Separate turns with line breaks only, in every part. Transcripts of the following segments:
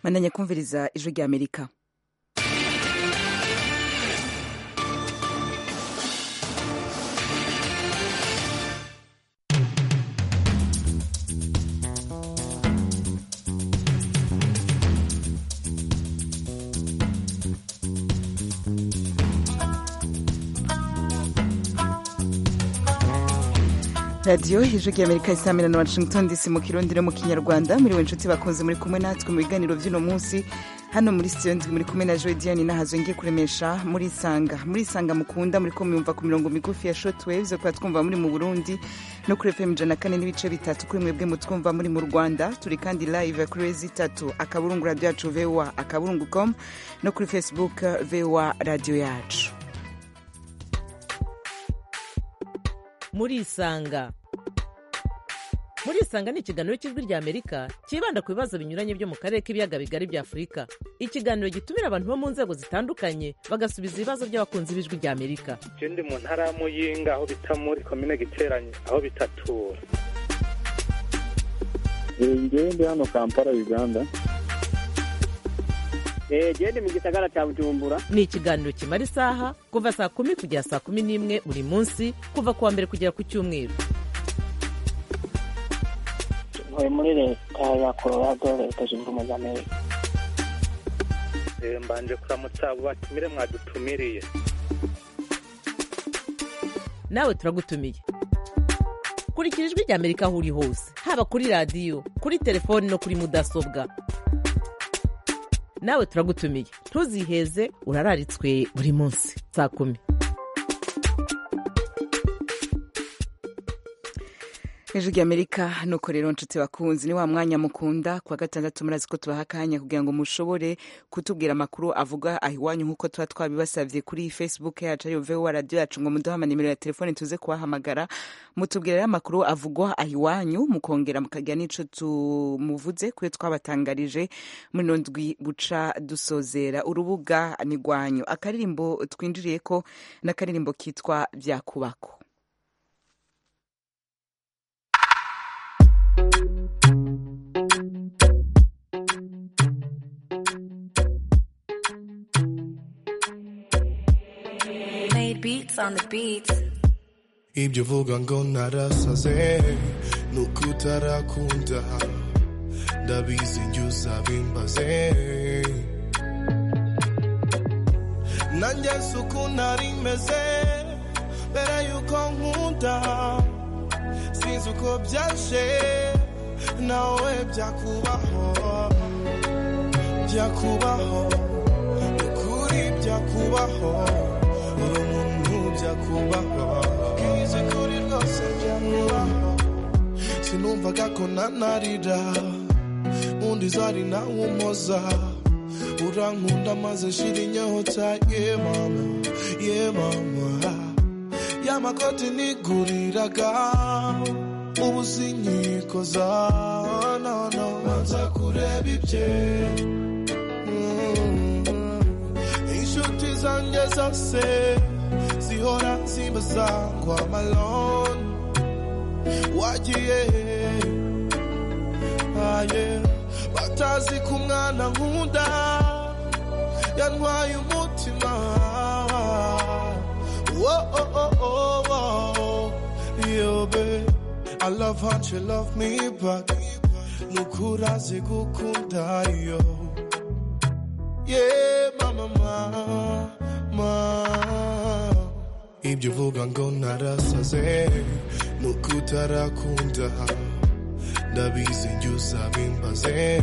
mandanya kumviriza ijwi rya amerika radiyo ijwi rya amerika isamira na washington dc mu kirundi no mu kinyarwanda muri we inshuti bakunze muri kumwe natwe mu biganiro by'uno munsi hano muri studio ndwi muri kumwe na joy diane nahazo ngiye kuremesha muri isanga muri isanga mukunda muri ko muyumva ku mirongo migufi ya shortwave zo kuba twumva muri mu burundi no kuri fm ijana kane n'ibice bitatu kuri mwebwe mutwumva muri mu rwanda turi kandi live kuri rezi itatu akaburungu radiyo yacu voa akaburungu com no kuri facebook voa radiyo yacu
muri isanga muri isanga ni ikiganiro cy'ijwi rya amerika cyibanda ku bibazo binyuranye byo mu karere k'ibiyaga bigari bya afurika ikiganiro gitumira abantu bo mu nzego zitandukanye bagasubiza ibibazo by'abakunzi b'ijwi rya amerika
je ndi mu ntara ya muyinga aho bita muri komine giteranye aho bitatura
ngewe ndi hano kampala uganda
gende mu gisagara cya bujumbura
ni ikiganiro kimara isaha kuva saa kumi kugera saa kumi n'imwe buri munsi kuva ku wa mbere kugera ku cyumweru
ntuye muri leta ya colorado leta zunze ubumwe za amerika
Eh, mbanje kuramutsa abo batumire mwadutumiriye
nawe turagutumiye kurikira ijwi rya amerika aho uri hose haba kuri radiyo kuri telefoni no kuri mudasobwa nawe turagutumiye ntuziheze urararitswe buri munsi saa kumi
ijwi rya amerika nuko rero nshuti bakunzi ni wa mwanya mukunda kuwa gatandatu murazi ko tubaha akanya kugira ngo mushobore kutubwira amakuru avuga aho iwanyu nk'uko tuba twabibasabye kuri facebook yacu ariyo vowa radiyo yacu ngo muduhe amanimero ya telefone tuze kubahamagara mutubwira rero amakuru avugwa aho iwanyu mukongera mukagira n'ico tumuvuze kuyo twabatangarije muri ino ndwi buca dusozera urubuga ni rwanyu akaririmbo twinjiriye ko n'akaririmbo kitwa byakubako
Made beats on the beats.
ibyo uvuga ngo narasaze nuko utarakunda ndabizi njye uzabimbaze nanjye si uko nari meze mbere yuko nkunda sinzi uko byaje nawe byakubaho byakubaho ukuri byakubaho uri umuntu byakubaho bwize kuri rwose byakubaho sinumvaga ko nanarira undi zari nawe umoza urankunda maze shira inyota ye mama ye mama y'amakoti niguriraga ubu sinyikoza no no banza kureba ibye Mm. inshuti zanjye zose zihora zimbaza ngo amalone wagiye aye batazi ko umwana nkunda yantwaye umutima Whoa, oh, oh, oh, oh. Yo, babe, I love how you love me back nukurazi gukunda yo yeah mama mama ibyo uvuga ngo narasaze nuko utarakunda ndabizi njye uzabimbaze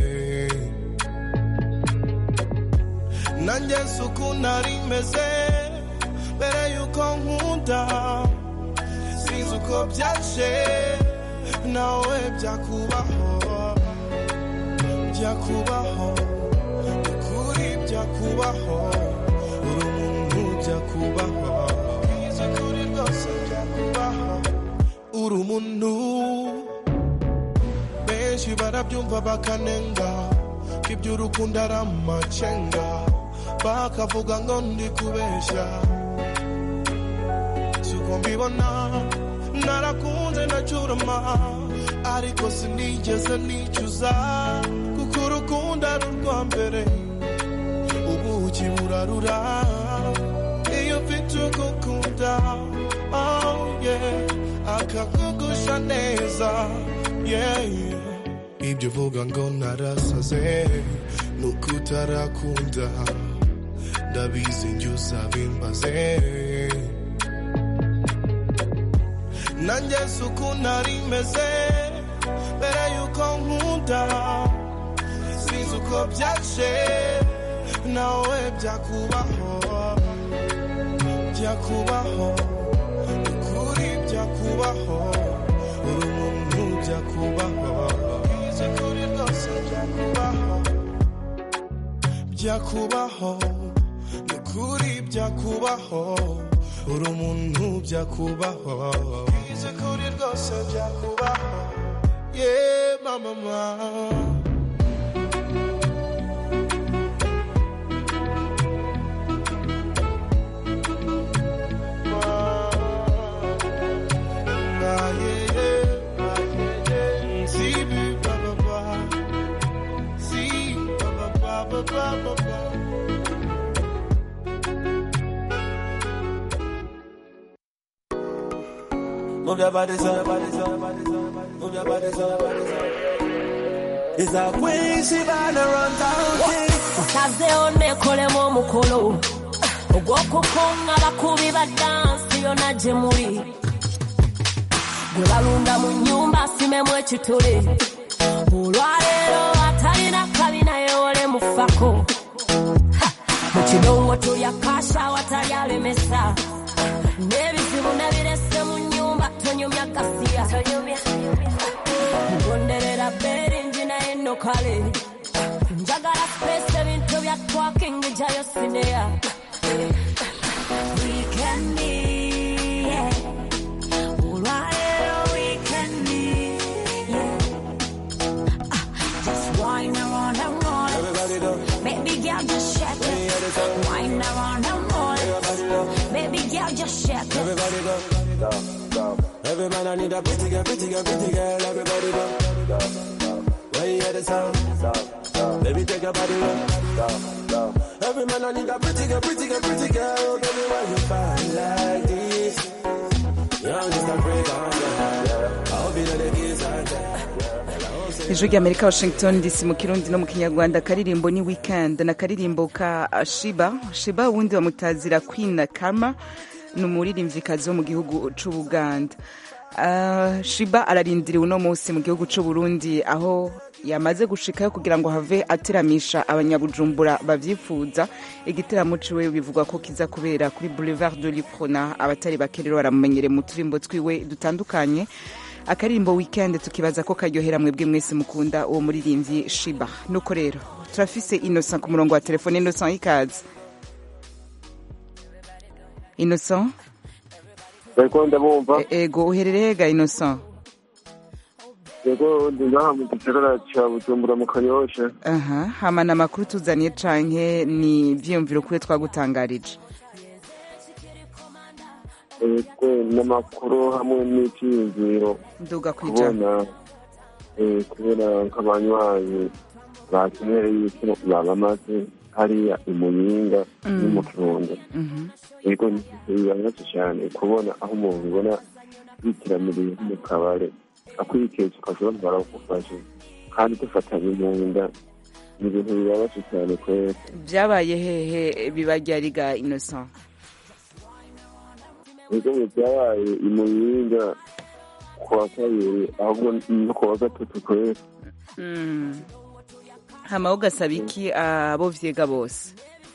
nanjye si uko nari meze mbere yuko nkunda sinzi uko byaje nawe byakubaho byakubaho ukuri byakubaho uri umuntu byakubaho bwiza kuri rwose byakubaho uri umuntu benshi barabyumva bakanenga ko iby'urukundo ari amacenga bakavuga ngo ndi kubeshya siko mbibona narakunze ndacyurama ariko sinigeze nicuza kuko kuko urukundo ari urwa mbere ubuki burarura iyo ufite ugukunda oh yeah akakugusha neza yeah yeah ibyo uvuga ngo narasaze nuko utarakunda ndabizi njye uzabimbaze nanjye si uko nari meze mbere yuko nkunda sinzi uko byaje nawe byakubaho byakubaho ukuri byakubaho uri umuntu byakubaho izi kuri rwose byakubaho byakubaho ni ukuri byakubaho uri umuntu byakubaho izi kuri rwose byakubaho ye mama mama
Move your body, son, your body, son, your body, son, your body. Move your body, son, your body, son. It's a queen, she bound to run down king.
Kazeho nekolemu omukolo ogw'okukunga bakubi ba dansi yonna gye muli gwe balunda mu nnyumba asimemu ekituli olwaleero atalina kabi naye ole mufako mu kidongo tulya kasha awatali alemesa n'ebizibu nebirese mu nnyumba tonyumya gasiya mugonderera beringi naye nno kale njagala space ebintu bya twaking jayo sineya Weekendi, yeah. Olwaleero weekendi, yeah. Ah, just wine around and roll it. Baby girl, just shake it. Wine around and roll it. Baby girl, just shake it.
Everybody go. Every man I need a pretty girl, pretty girl, pretty girl. Everybody go. When you hear the sound, baby take your body low. Every man I need a pretty girl, pretty girl, pretty girl. Oh, baby, why you fine like this? Young just a freak on ya. I hope you know the kids are there.
ijwi ry'amerika washington dc mu kirundi no mu kinyarwanda akaririmbo ni weekend na akaririmbo ka shiba shiba wundi bamutazira queen kama ni umuririmvyikazi wo mu gihugu c'ubuganda Uh, shiba ararindiriwe uno munsi mu gihugu c'uburundi aho yamaze gushikayo kugira ngo have ateramisha abanyabujumbura bavyifuza igiteramo ciwe bivugwa ko kiza kubera kuri boulevard de liprona abatari bake rero baramumenyere mu turimbo twiwe dutandukanye akaririmbo weekend tukibaza ko karyohera mwebwe mwese mukunda uwo muririmvyi shiba nuko rero turafise innocent ku murongo wa telefone innocent ikaze innocent
Ego ndabumva
E- ego uherereye ga innocent
ego ndi ngaha mu gisagara ca Bujumbura mu Kanyosha
aha hamana amakuru tuzaniye canke ni ivyiyumviro kuri twagutangarije
ego n'amakuru hamwe n'ivyiyumviro
nduga kwija
kubona eh, kubera nk'abanywanyi bakenereye yuko babamaze hariya i Muyinga no mu Kirundo
Mhm.
ego bibabaje cyane kubona aho umuntu ubona yitiramiriye mu kabare akwikeza ukashobora barakufashe kandi dufatanye mu nda ni ibintu bibabaje cyane kwera
vyabaye hehe bibaryariga innocent
ego mu byabaye i Muyinga ku wa kabiri ahubwo no ku wa gatatu kwera
Mm. hama ugasaba iki abo vyega bose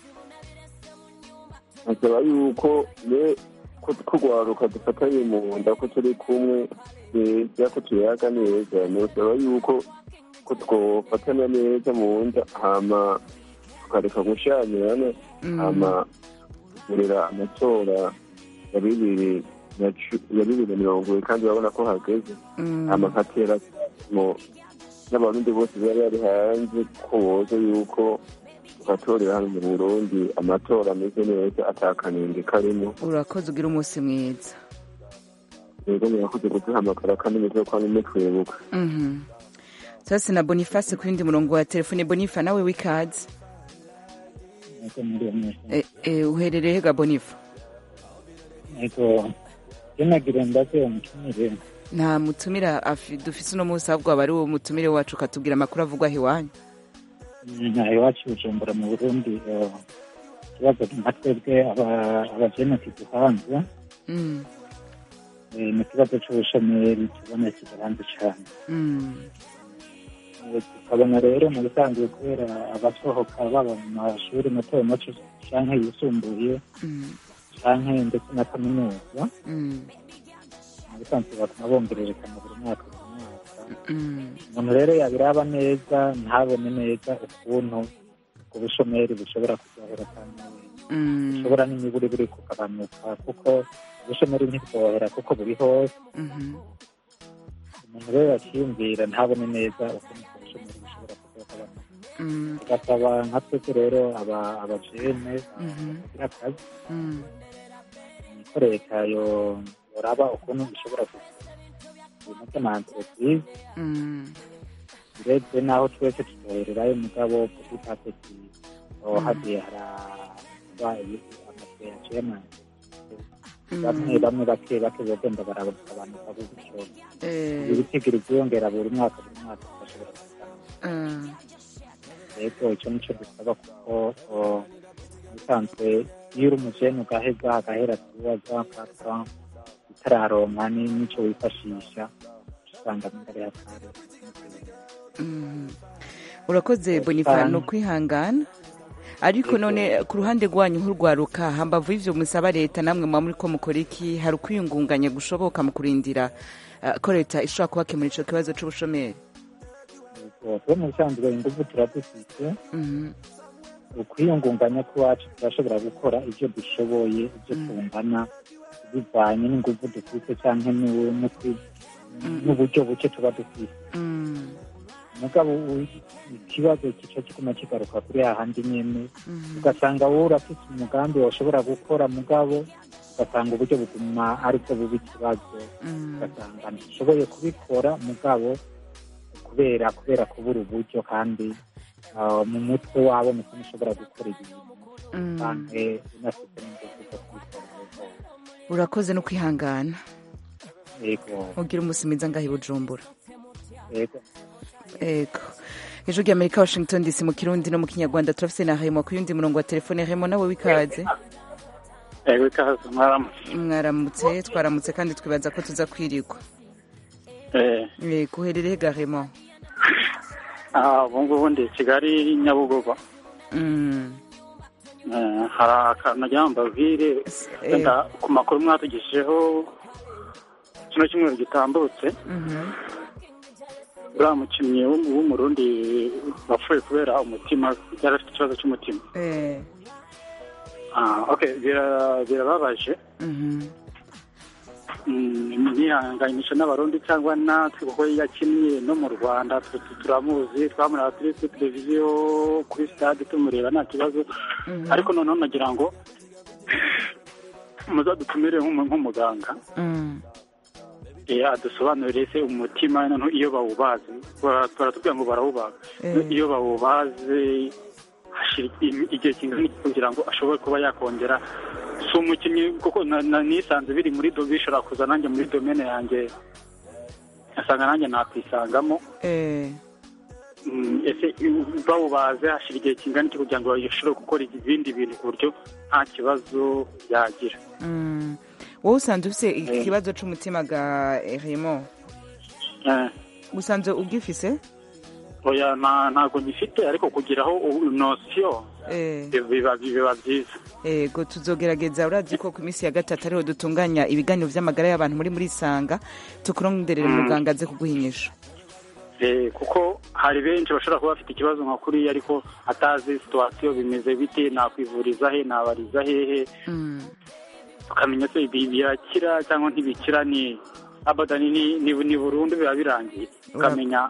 asaba yuko ne ko turwaruka dufatanye mu nda ko turi kumwe neza ko tuyaga neza nosaba yuko ko twofatana neza mu nda hama tukareka gushamirana
Mm.
hama tugurira amatora ya bibiri na cu- ya bibiri na mirongo ibiri kandi urabona ko hageze
Mm.
hama nkatera mu n'abarundi bose bari bari hanze ko boza yuko tugatorera hano mu burundi amatora ameze neza atakanenge karimo
urakoze ugira umunsi mwiza
rero murakoze kuduhamagara kandi mutwe kwa nimwe twibuka
Mhm. sasa na boniface ku yindi murongo wa telefone bonifa nawe w'ikaze
Ego muri mwese.
Eh, eh, uherereye hega bonifa
Ego yenagira ndaze umutumire
nta mutumira afi- dufise uno munsi ahubwo aba ari uwo mutumire wacu ukatubwira amakuru avugwa aho iwanyu
nta iwacu bujumbura mu burundi eh, ikibazo nka twebwe aba- abajeneti duhanze
Mm,
eh, ni ikibazo c'ubushomeri tubona kidahanze cane
mm,
Eh, tukabona rero mu bisanzwe kubera abasohoka baba mu mashuri mato mato canke yisumbuye
mm,
canke ndetse na kaminuza
mm,
mu bisanzwe batuma bongererekana buri mwaka buri mwaka
mm,
umuntu rero yabiraba neza ntabone neza ukuntu ubwo bushomeri bushobora kuryohera kandi
mm,
bushobora n'imiburi buri kugabanuka kuko ubushomeri ntibwohera kuko buri hose
mhm,
umuntu rero yakiyumvira ntabone neza ukuntu ubwo bushomeri bushobora kugabanuka
mm,
tugasaba nka twese rero aba- abajene
Mhm.
bagira akazi
mm,
ko leta yo- yoraba ukuntu ishobora kugira ibintu by'amantreprise
mm,
urebye n'aho twese tutohererayo mugabo kudutapeti hagiye haraba amatwe yaciye amanzi bamwe bamwe bake bake bagenda baragabanuka gutyo
eh,
ibitigiri byiyongera buri mwaka buri mwaka bigashobora kugabanuka
ah,
rero icyo nicyo dusaba kuko o, ubusanzwe iyo uri umujene ugaheza agahera tuwaza kaka utararonka ni- n'icyo wifashisha usanga mbere hakare
mhm. urakoze bonifa ni ukwihangana ariko none ku ruhande rwanyu nk'urwaruka hambavu y'ivyo musaba leta namwe muba muriko mukora iki hari ukwiyungunganya gushoboka mu kurindira ah, ko leta ishobora kubakemura ico kibazo c'ubushomeri
twe mu bisanzwe ingufu turadufite
Mhm,
ukwiyungunganya kw'iwacu turashobora gukora ibyo dushoboye ibyo tungana bivanye n'ingufu dufite cyangwa n'u- n'ukwi- n'uburyo buke tuba dufite
mm,
mugabo u- ikibazo kica kiguma kigaruka kuri hahandi nyene
mhm,
ugasanga wowe urafite umugambi washobora gukora mugabo ugasanga uburyo buguma aribwo buba ikibazo
mm,
ugasanga ntishoboye kubikora mugabo kubera kubera kubura uburyo kandi ah, mu mutwe wabo mutima ushobora gukora ibintu
mm.
kandi unafite n'ingufu zo kubikora neza
urakoze no kwihangana
yego
ugira umunsi mwiza ngaho i bujumbura
yego
ego ijwi ry'amerika washington dc mu kirundi no mu kinyarwanda turafise na hemo ku yundi murongo wa telefone hemo nawe w'ikaze
ego ikaze mwaramutse
mwaramutse twaramutse kandi twibaza ko tuza kwirirwa
eh
yego uherereye ga hemo
ah ubu ngubu ndi i kigali nyabugogo
Mm,
Eh, hari akantu nagira ngo mbabwire
eh.
wenda ku makuru mwatugejejeho kino cyumweru gitambutse
mhm,
uriya mukinnyi w'um- w'umurundi wapfuye kubera umutima yari afite ikibazo cy'umutima
eh,
Ah, okay bira- birababaje
mhm,
Mm, nihanganisha n'abarundi cyangwa natwe kuko yakinnye no mu rwanda twe tu- turamuzi twamureba kuri kuri televiziyo kuri stade tumureba nta kibazo
mhm,
ariko noneho nagira ngo muzadutumire nk'umu- nk'umuganga
mm,
eh, adusobanurire se umutima noneho iyo bawubaze bara- baratubwira ngo barawubaga
Eh.
iyo bawubaze hashira im- igihe kingana iki kugira ngo ashobore kuba yakongera si umukinnyi kuko na- na- nisanze biri muri do bishobora kuza nanjye muri domene yanjye asanga nanjye nakwisangamo
eh,
Mm, ese i- bawubaze hashira igihe kingana iki kugira ngo bashobore gukora ibindi bintu ku buryo nta kibazo yagira
mm. wowe usanzwe ufise ikibazo c'umutima ga eh, hemo
Eh.
usanzwe ugifise
oya nta- ntabwo ngifite ariko kugiraho u- nosiyo
eh.
biba biba byiza
ego tuzogerageza urazi ko ku minsi ya gatatu ariho dutunganya ibiganiro vy'amagara y'abantu muri muri sanga tukuronderere
Mm.
muganga aze kuguhinyisha
Eh, kuko hari benshi bashobora kuba bafite ikibazo nka kuriya ariko atazi situwasiyo bimeze bite nakwivuriza he nabariza hehe
Mm.
tukamenya se ibi birakira cyangwa ntibikira ni abadani ni, ni, ni burundu biba birangiye tukamenya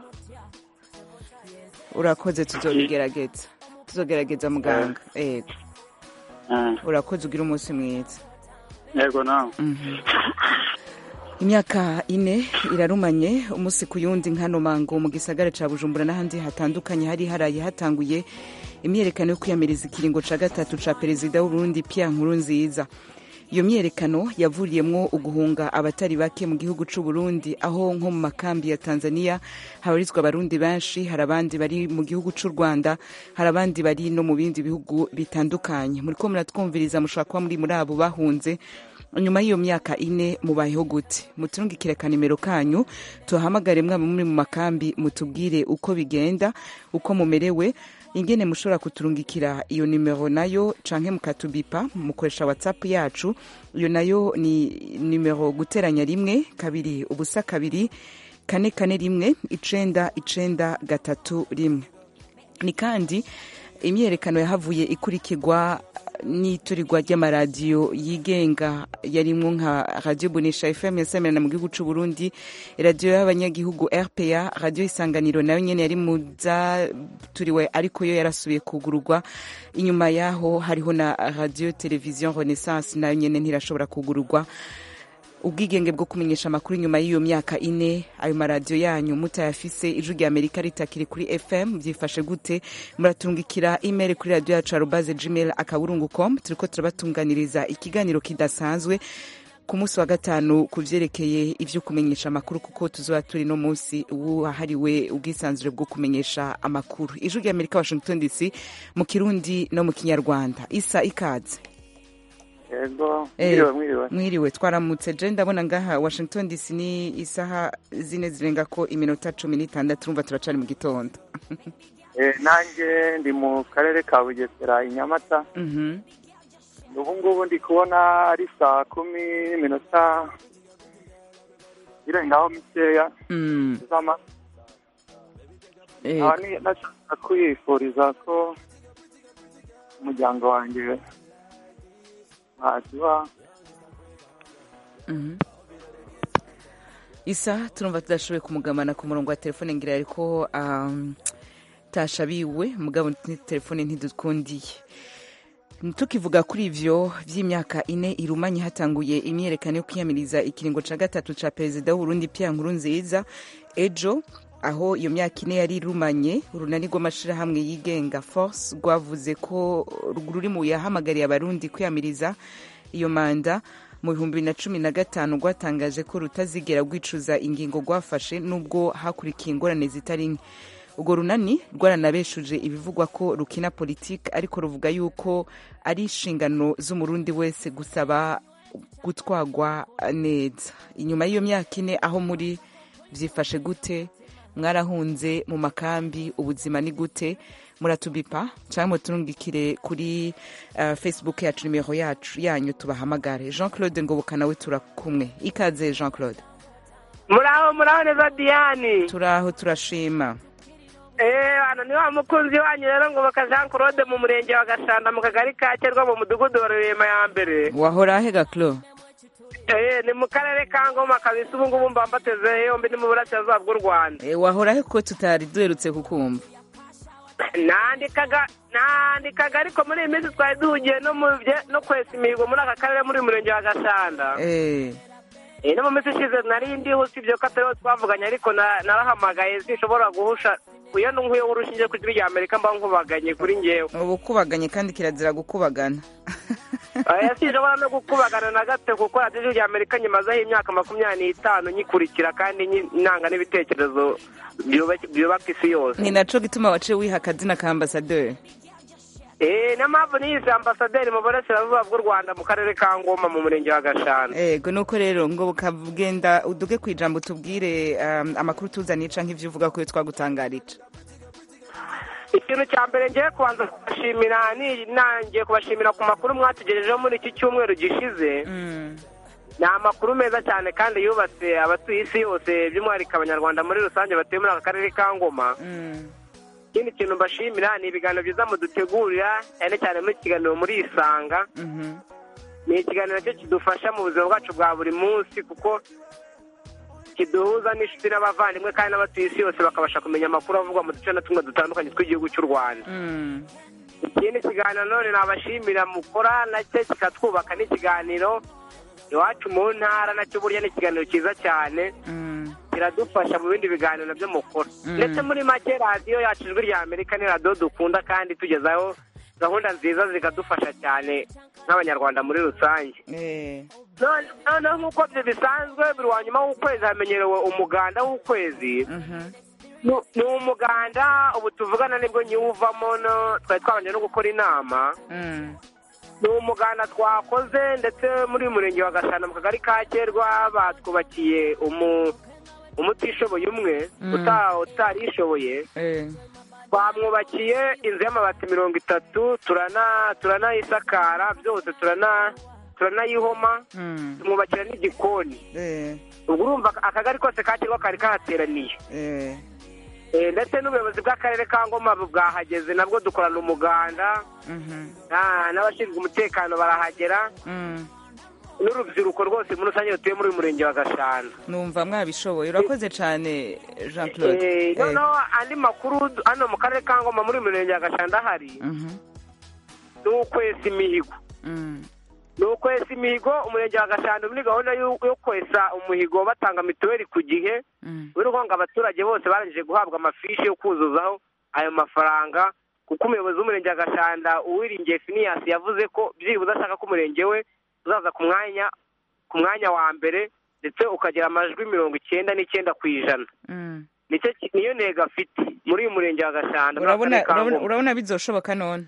urakoze tuzobigerageza tuzogerageza muganga ego
eh,
urakoze ugira umunsi mwiza
yego nawe
Mhm. imyaka ine irarumanye umunsi ku yundi nkano mango mu gisagara ca bujumbura n'ahandi hatandukanye hari haraye hatanguye imyerekano yo kwiyamiriza ikiringo ca gatatu ca perezida w'uburundi pierre nkurunziza iyo myerekano yavuriyemwo uguhunga abatari bake mu gihugu c'u Burundi aho nko mu makambi ya Tanzania habarizwa abarundi benshi hari abandi bari mu gihugu c'u Rwanda hari abandi bari no mu bindi bihugu bitandukanye muriko muratwumviriza mushobora kuba muri muri abo bahunze nyuma y'iyo myaka ine mubayeho gute muturungikire akanimero kanyu tuhamagare mwaba muri mu makambi mutubwire uko bigenda uko mumerewe ingene mushobora kuturungikira iyo nimero nayo canke mukatubipa mukoresha whatsapp yacu iyo nayo ni nimero guteranya rimwe kabiri ubusa kabiri kane kane rimwe icenda icenda gatatu rimwe ni kandi imyerekano yahavuye ikurikirwa n'iturirwa ry'amaradiyo yigenga yarimwo nka radio bonesha fm yasemerana mu gihugu c'u burundi radiyo y'abanyagihugu rpa radiyo isanganiro nayo nyene yari mu zaturiwe ariko yo yarasubiye kugururwa inyuma yaho hariho na radio television renaissance nayo nyene ntirashobora kugururwa ubwigenge bwo kumenyesha amakuru inyuma y'iyo myaka ine ayo maradiyo yanyu mutayafise ijwi rya amerika ritakiri kuri fm byifashe gute muratungikira email kuri radiyo yacu arubaze gmail akaburungu com turiko turabatunganiriza ikiganiro kidasanzwe ku munsi wa gatanu ku vyerekeye ivyo kumenyesha amakuru kuko tuzoba turi no munsi wahariwe ubwisanzure bwo kumenyesha amakuru ijwi rya amerika washington dc mu kirundi no mu kinyarwanda isa ikaze
yego
Eh,
mwiriwe mwiriwe
mwiriwe twaramutse je ndabona ngaha washington dc ni isaha zine zirenga ko iminota cumi n'itandatu urumva turacari mu gitondo
Eh, nanjye ndi mu karere ka bugesera i nyamata
Mhm.
ubu ngubu ndi kubona ari saa kumi n'iminota irengaho mikeya
Mm.
z'ama
Eh,
nkaba ni- nashaka kwifuriza ko umuryango wanjye waduha
Mhm. isa turumva tudashoboye kumugamana ku murongo wa telefone ngira ariko um, tashabiwe mugabo ni telefone ntidukundiye tukivuga kuri ivyo vy'imyaka ine irumanye hatanguye imyerekano yo kwiyamiriza ikiringo ca gatatu ca perezida w'uburundi pierre nkurunziza ejo aho iyo myaka ine yari irumanye urunani rw'amashirahamwe yigenga force rwavuze ko ruri mu yahamagariye abarundi kwiyamiriza iyo manda mu bihumbi bibiri na cumi na gatanu rwatangaje ko rutazigera rwicuza ingingo rwafashe nubwo hakurikiye ingorane zitari nke urwo runani rwaranabeshuje ibivugwa ko rukina politiki ariko ruvuga yuko ari inshingano z'umurundi wese gusaba gutwagwa neza inyuma y'iyo myaka ine aho muri byifashe gute mwarahunze mu makambi ubuzima ni gute muratubipa cyangwa muturungikire kuri uh, facebook yacu nimero yacu yanyu tubahamagare jean claude ngoboka nawe turakumwe ikaze jean claude
muraho muraho neza diyani
turaho turashima
eee hano ni wa mukunzi wanyu rero ngoboka jean claude mu murenge wa gashanda mu kagari ka kerwa mu mudugudu wa rurema ya mbere
wahora ahega clo
eee ni mu karere ka ngoma kabisa ubu ngubu mba mbateze yombi ni mu burasirazuba bw'u rwanda
e, wahora he ko tutari duherutse kukumva
nandikaga nandikaga ariko muri iyi minsi twari duhugiye no mu bye no kwesa imihigo muri aka karere muri uyu murenge wa gashanda
eh
Eh, no mu minsi ishize nari ndiho usibye ko atariho twavuganye ariko na- narahamagaye sinshobora guhusha iyo nkuyeho urushinge ku ijwi rya amerika mba nkubaganye kuri ngewe
ubu kubaganye kandi kirazira gukubagana
oya sinshobora no gukubagana na gato kuko radiyo ijwi rya amerika nyimazeho imyaka makumyabiri n'itanu nyikurikira kandi nyi- nanga n'ibitekerezo byubaka byubaka isi yose
ni naco gituma waciye wiha akazina ka ambasaderi
Eh, niyo mpamvu niyise ambasaderi mu burasirazuba bw'u rwanda mu karere ka ngoma mu murenge wa gashanda
ego nuko rero ngo bukagenda uduge ku ijambo tubwire um, amakuru tuzaniye canke ivyo uvuga ko iyo twagutangarije
ikintu cya mbere ngiye kubanza kubashimira ni nangiye kubashimira ku makuru mwatugejejeho muri iki cyumweru gishize ni amakuru meza cyane kandi yubatse abatuye isi yose by'umwihariko abanyarwanda muri rusange batuye muri aka karere ka ngoma ikindi kintu mbashimira ni ibiganiro byiza mudutegurira cyane cyane muri kiganiro muri isanga ni ikiganiro cyo kidufasha mu buzima bwacu bwa buri munsi kuko kiduhuza n'inshuti n'abavandimwe kandi n'abatuye isi yose bakabasha kumenya amakuru avugwa mu duce na tumwe dutandukanye tw'igihugu cy'u rwanda ikindi kiganiro none nabashimira mukora nacyo kikatwubaka n'ikiganiro iwacu mu ntara nacyo burya ni ikiganiro cyiza cyane kiradufasha mu bindi biganiro nabyo mukora
Mm.
ndetse muri make radiyo yacu ijwi rya amerika ni radiyo dukunda kandi tugezaho gahunda nziza zikadufasha cyane nk'abanyarwanda muri rusange None- noneho nk'uko byo bisanzwe buri wa nyuma w'ukwezi hamenyerewe umuganda w'ukwezi Nu- ni umuganda ubu tuvugana nibwo nyiwuvamo no twari twabanje no gukora inama ni umuganda twakoze ndetse muri uyu murenge wa gashana mu kagari ka kerwa batwubakiye umu umutishoboye umwe
Mm.
uta- utarishoboye twamwubakiye inzu y'amabati mirongo itatu turana turanayisakara byose turana turanayihoma tumwubakira n'igikoni ubwo urumva akagari kose ka kirwa kari kahateraniye Eh, ndetse n'ubuyobozi bw'akarere ka ngoma bwahageze nabwo dukorana umuganda Ah, n'abashinzwe umutekano barahagera n'urubyiruko rwose muri rusange rutuye muri uyu murenge wa gashana
numva mwabishoboye urakoze cyane jean claude
Eh,
Eh,
noneho andi makuru hano mu karere ka ngoma muri uyu murenge wa gashana ahari
mhm,
ni ukwesa imihigo
mm,
ni ukwesa imihigo umurenge wa gashanda muri gahunda yo yo kwesa umuhigo batanga mituweli ku gihe
mm,
urabona ngo abaturage bose barangije guhabwa amafishi yo kuzuzaho ayo mafaranga kuko umuyobozi w'umurenge wa gashanda uwiringiye finiyasi yavuze ko byibuze ashaka ko umurenge we uzaza ku mwanya ku mwanya wa mbere ndetse ukagira amajwi mirongo icyenda n'icyenda ku ijana
mm.
nicyo ki- niyo ntego afite muri uyu murenge wa gashanda muri
urabona
akarere ka
urabona-
Ngoma.
urabona bizoshoboka none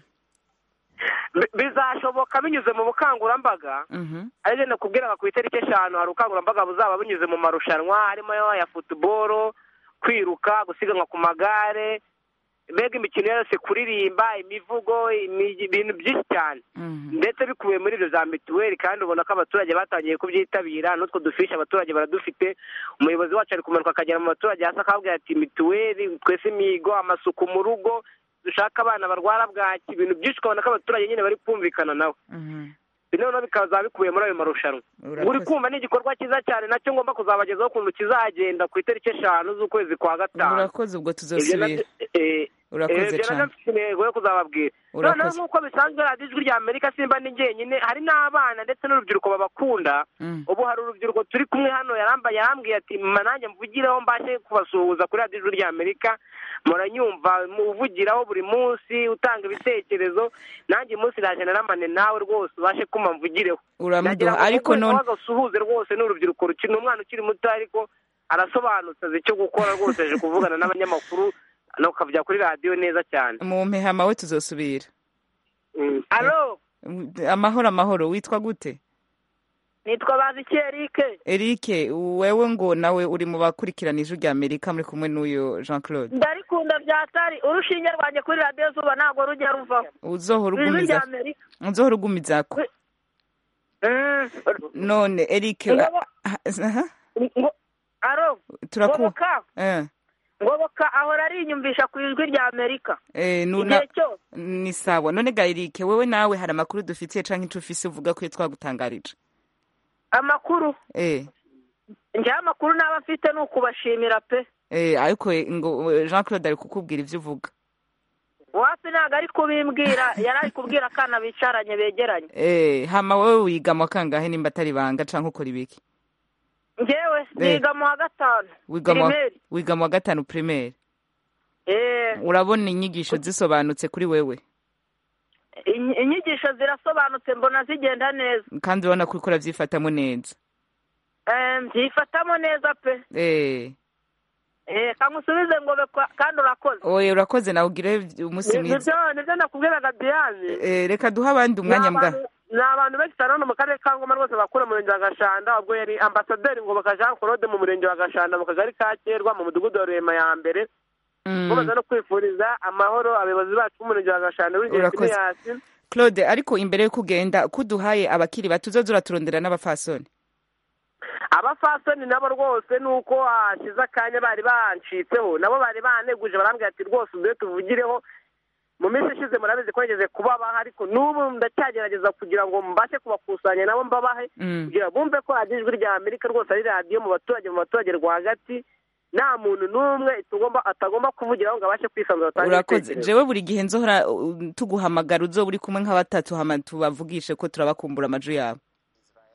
Bi- bizashoboka binyuze mu bukangurambaga
Mhm,
ariko nakubwiraga ku itariki eshanu hari ubukangurambaga buzaba bunyuze mu marushanwa harimo ya futuboro kwiruka gusiganwa ku magare mbega imikino yose kuririmba imivugo imi- ibintu byinshi cyane
mhm.
ndetse bikubiye muri ibyo za mituweli kandi ubona ko abaturage batangiye kubyitabira n'utwo dufishi abaturage baradufite umuyobozi wacu ari kumanuka akagera mu baturage hasi akababwira ati mituweli twese imihigo amasuku mu rugo dushaka abana barwara bwaki ibintu byinshi ukabona ko abaturage nyine bari kumvikana nawe noneho bikazaba bikubiye muri ayo marushanwa uri kumva ni igikorwa cyiza cyane nacyo ngomba kuzabagezaho ukuntu kizagenda ku itariki eshanu z'ukwezi kwa gatanu
urakoze ubwo
Ibyo
tuzosubira
nabyo- eh,
Urakoze
eh, ibyo
cane.
nabyo mfite intego yo kuzababwira
Urakoze.
noneho nk'uko bisanzwe radiyo ijwi rya amerika simba ni jyenyine hari n'abana ndetse n'urubyiruko babakunda
Mm.
ubu hari urubyiruko turi kumwe hano yarambaye yarambwiye ati mama nanjye mvugireho mbashe kubasuhuza kuri radiyo ijwi rya amerika muranyumva muvugiraho buri munsi utanga ibitekerezo nanjye uyu munsi naje naramane nawe rwose ubashe kuma mvugireho
Uramuduha,
Nagira ngo
ariko
kuko
none-
wagasuhuze rwose ni urubyiruko rukiri ni umwana ukiri muto ariko arasobanutse azi icyo gukora rwose aje kuvugana n'abanyamakuru no ukavya kuri radiyo neza cyane
mu mpehama we tuzosubira
alo
amahoro amahoro witwa gute
nitwa baziki erike
erike wewe ngo nawe uri mu bakurikirana ijwi rya amerika muri kumwe n'uyu jean claude
ndarikunda byatari urushinge rwanjye kuri radiyo zuba ntabwo rujya ruvaho
uzohora
ijwi
ugumiza
rya amerika
uzohora ugumizako none erike
Ngabo-
aha,
ngo aro
turaku
ngoboka
eh,
ngoboka ahora arinyumvisha ku ijwi rya amerika
eh, nuna
igihe cyose
ni sawa none ga erike wewe nawe hari amakuru dufitiye canke ico ufise uvuga ko iyo twagutangarije
amakuru
eh,
njyewe amakuru naba afite ni ukubashimira pe
eh, ariko eh, ngo eh, jean claude ari kukubwira ivyo uvuga
wapi ntabwo ari kubimbwira yari ari kubwira akana bicaranye begeranye
eh, hama wewe wiga mu wa kangahe nimba atari banga canke ukora ibiki
njyewe
Eh.
niga mu wa gatanu
wiga mu wa-
pirimeri
wiga mu wa gatanu primaire
Eh,
urabona inyigisho zisobanutse kuri wewe
inyi- inyigisho zirasobanutse mbona zigenda neza
kandi urabona ko uriko uravyifatamo neza
Eh, mbyifatamo neza pe
eh,
Eh, kamusubize ngo bekwa- kandi urakoze
oye urakoze nawe ugire umunsi
Ni-
mwiza
nibyo nibyo nakubwiraga diane
Eh, reka duhe abandi umwanya
Ni
mbwa
abantu- ni abantu benshi cyane hano mu karere ka ngoma rwose bakura mu murenge wa gashanda ubwo yari ambasaderi ngoboka jean claude mu murenge wa gashanda mu kagari ka kerwa mu mudugudu wa rurema ya mbere
Mm.
bamaze no kwifuriza amahoro abayobozi bacu b'umurenge wa gashanda w'igihe
Urakoze.
finiyasi
claude ariko imbere yo kugenda kuduhaye abakiri bato uzoza uraturondera n'abafasoni
abafasoni nabo rwose ni uko hashize akanya bari bancitseho nabo bari baneguje barambwira ati rwose uduhe tuvugireho mu minsi ishize murabizi ko nigeze kubabaha ariko n'ubu ndacyagerageza kugira ngo mbashe kubakusanya nabo mbabahe
Mm.
kugira bumve ko radiyo ijwi rya amerika rwose ari radiyo mu baturage mu baturage rwagati nta muntu n'umwe tugomba atagomba kuvugiraho ngo abashe kwisanzura atange
urakoze
ibitekerezo.
jewe buri gihe nzohora uh, tuguhamagara uzoba uri kumwe nka batatu hama tubavugishe ko turabakumbura amaju yabo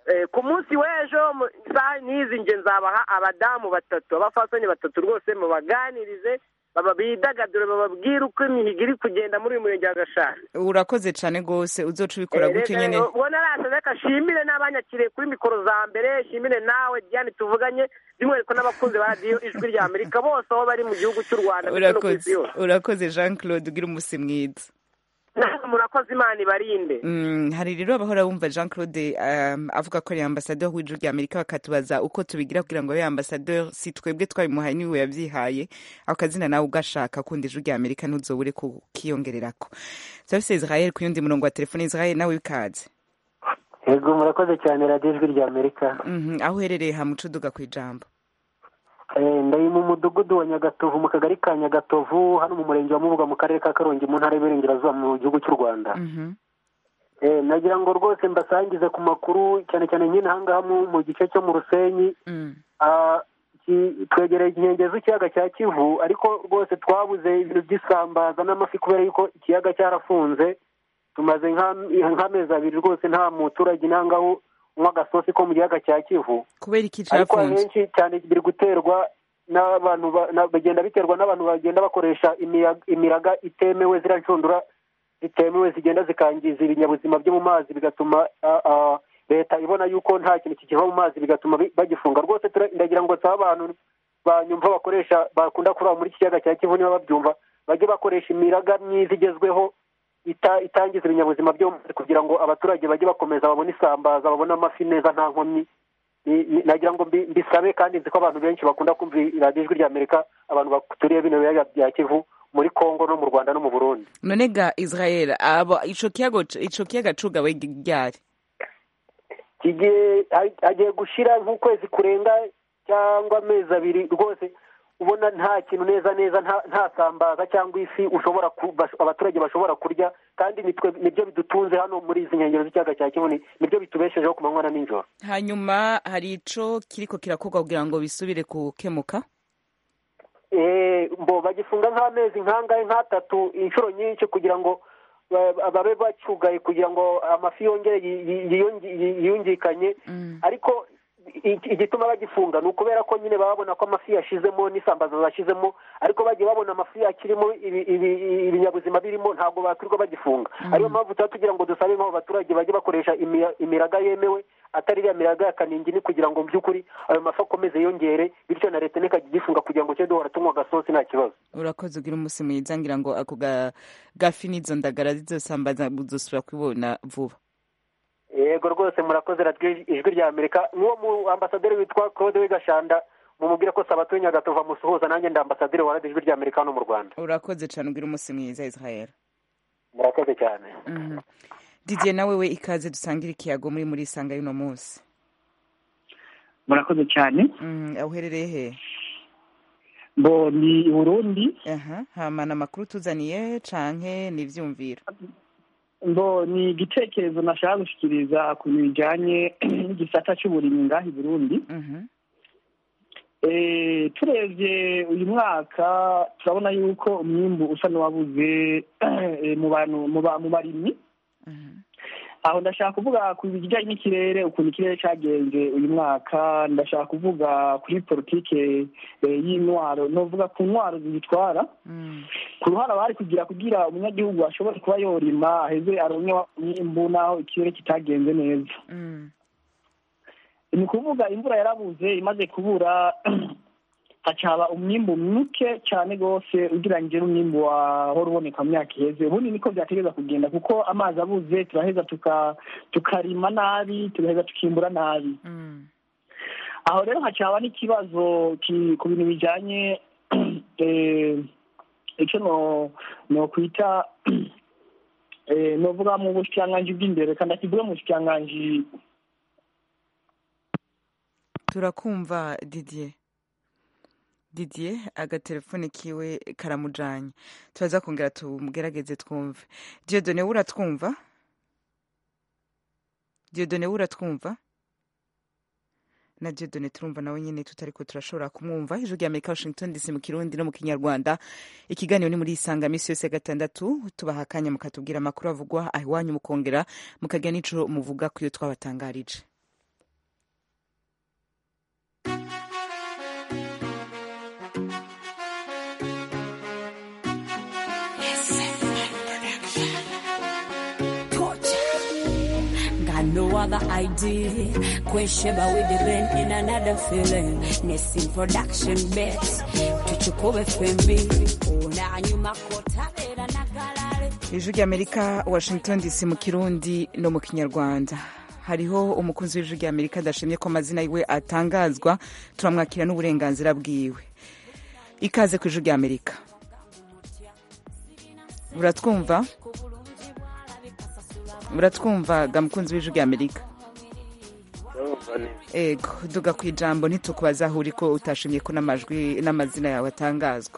Eh, ku munsi w'ejo mu isaha n'izi nge nzabaha abadamu batatu abafasoni batatu rwose mubaganirize baba bidagadure bababwire uko imihigo iri kugenda muri uyu murenge wa gashari
urakoze cyane rwose uzoca ubikora gutyo nyine
ubona arasa reka shimire n'abanyakiriye kuri mikoro za mbere shimire nawe diane tuvuganye by'umwihariko n'abakunzi ba radiyo ijwi rya amerika bose aho bari mu gihugu cy'u rwanda ndetse no ku isi
urakoze
yose
urakoze jean claude ugira umunsi mwiza
namwe murakoze imana ibarinde
Mm, hari rero abahora bumva jean claude um, avuga ko ari ambasaderi w'ijuru rya amerika bakatubaza uko tubigira kugira ngo abe ambasaderi si twebwe twabimuhaye niwe yabyihaye ako kazina nawe ugashaka kundi ijuru rya amerika ntuzobure kukiyongererako turafise israel ku yundi murongo wa telefone israel nawe wikaze
yego murakoze cyane radiyo ijwi rya amerika
Mhm, aho uherereye hamuca uduga ku ijambo
Eh, ndari mu mudugudu wa nyagatovu mu kagari ka nyagatovu hano mu murenge wa mubuga mu karere ka karongi mu ntara y'iburengerazuba mu gihugu cy'u rwanda
Mhm.
Eh, nagira ngo rwose mbasangize ku makuru cyane cyane nyine ahangaha mu mu gice cyo mu rusenyi
Mm.
Ah, ki- twegereye inkengero z'ikiyaga cya kivu ariko rwose twabuze ibintu by'isambaza n'amafi kubera yuko ikiyaga cyarafunze tumaze nka- nk'amezi abiri rwose nta muturage nangaho unywa agasosi ko mu kiyaga cya kivu
kubera iki
ariko
cafunze
ahenshi cyane biri guterwa n'abantu ba- na- bagenda biterwa n'abantu bagenda bakoresha imiyaga- imiraga itemewe ziriya nshundura zitemewe zigenda zikangiza ibinyabuzima byo mu mazi bigatuma ah, ah, leta ibona yuko nta kintu kikiva mu mazi bigatuma bi- bagifunga rwose tura- ndagira ngo nsaba abantu banyumva bakoresha bakunda kuroba muri iki kiyaga cya kivu niba babyumva bajye bakoresha imiraga myiza igezweho ita- itangiza ibinyabuzima byo mu mazi kugira ngo abaturage bajye bakomeza babone isambaza babone amafi neza nta nkomyi Ni- ni- nagira ngo mbi- mbisabe kandi nzi ko abantu benshi bakunda kumva radiyo ijwi rya amerika abantu baturiye bino biyaga bya kivu muri kongo no mu rwanda no mu burundi
none ga israel abo ico kiyago ico kiyaga cugawe ryari
kigiye hagiye gushira nk'ukwezi kurenga cyangwa amezi abiri rwose ubona nta kintu neza neza nta nta sambaza cyangwa ifi ushobora ku- bas- abaturage bashobora kurya kandi nitwe nibyo bidutunze hano muri izi nkengero z'ikiyaga cya kivu ni- nibyo bitubeshejeho ku manywa na nijoro
hanyuma hari ico kiriko kirakorwa kugira ngo bisubire gukemuka
Eh, mbo bagifunga nk'amezi nk'angahe nk'atatu inshuro nyinshi kugira ngo ba- babe bacyugaye kugira ngo amafi yongere yi- yi- yiyongi- yi- yiyungikanye ariko i- igituma bagifunga ni ukubera ko nyine baba babona ko amafi yashizemo n'isambaza zashizemo ariko bagiye babona amafi akirimo ibi- ibi- ibinyabuzima birimo ntabwo bakwirirwa bagifunga ariyo mpamvu tuba tugira ngo dusabe nk'abo baturage bajye bakoresha imi- imiraga yemewe atari iriya miraga ya kaningini kugira ngo mu by'ukuri ayo mafi akomeze yongere bityo na leta ntikajya igifunga kugira ngo tujye duhora tunywa agasosi nta kibazo
urakoze ugira umunsi mwiza ngira ngo ako ga- gafi n'izo ndagara zizosambaza uzosubira kubibona vuba
yego rwose murakoze radiyo ijwi rya amerika n'uwo mu ambasaderi witwa claude wigashanda mumubwire ko sabatuye nyagatovu amusuhuza nanjye ndi ambasaderi wa radiyo ijwi rya amerika hano mu rwanda
urakoze cyane ugira umunsi mwiza israel
murakoze cyane
Mhm. didier nawe we ikaze dusangire ikiyago muri muri isanga y'uno munsi
murakoze cyane
Mhm, aho uherereye he
bo ni i burundi
aha hamana amakuru tuzaniye canke ni ivyumviro
ngo ni igitekerezo nashaka gushyikiriza ku bintu bijyanye n'igisata cy'uburimyi ngaha i burundi Eh, turebye uyu mwaka turabona yuko umwimbu usa n'uwabuze eh, mu bantu mu ba- mu barimyi aho ndashaka kuvuga ku bijyanye n'ikirere ukuntu ikirere cyagenze uyu mwaka ndashaka kuvuga kuri politike eh, y'intwaro novuga ku ntwaro zibitwara ku ruhara bari kugira kugira umunyagihugu ashobore kuba yorima aheze aronke umwimbu naho ikirere kitagenze neza ni ukuvuga imvura yarabuze imaze kubura hacaba umwimbu muke cyane rwose ugereranyije n'umwimbu wahora uboneka mu myaka iheze ubundi niko byategereza kugenda kuko amazi abuze turaheza tuka- tukarima nabi tugaheza tukimbura nabi aho rero hacaba n'ikibazo ki- ku bintu bijyanye eh, icyo no nokwita eh, novuga mu bushikiranganji bw'imbere kandi akivuga mu bushikiranganji
turakumva didier didier agatelefone kiwe karamujanye turaza kongera tumugerageze twumve diodone we uratwumva diodone we uratwumva na diodone turumva nawe nyine tutariko turashobora kumwumva ijwi rya amerika washington dc mu kirundi no mu kinyarwanda ikiganiro ni muri isanga misi yose ya gatandatu tubaha akanya mukatubwira amakuru avugwa aho iwanyu mukongera mukagira n'ico muvuga ku yo twabatangarije
no other ID. Kwesheba with the band in another feeling. Nesting production bet. Tuchukue FMB. Una nyuma kotabera na galare.
ijwi ry'amerika washington dc mu kirundi no mu kinyarwanda hariho umukunzi w'ijwi ry'amerika adashimye ko amazina yiwe atangazwa turamwakira n'uburenganzira bwiwe ikaze ku ijwi ry'amerika uratwumva uratwumva ga mukunzi w'ijwi ry'amerika ego duga ku ijambo ntitukubaza aho uri ko utashimye ko n'amajwi n'amazina yawe atangazwa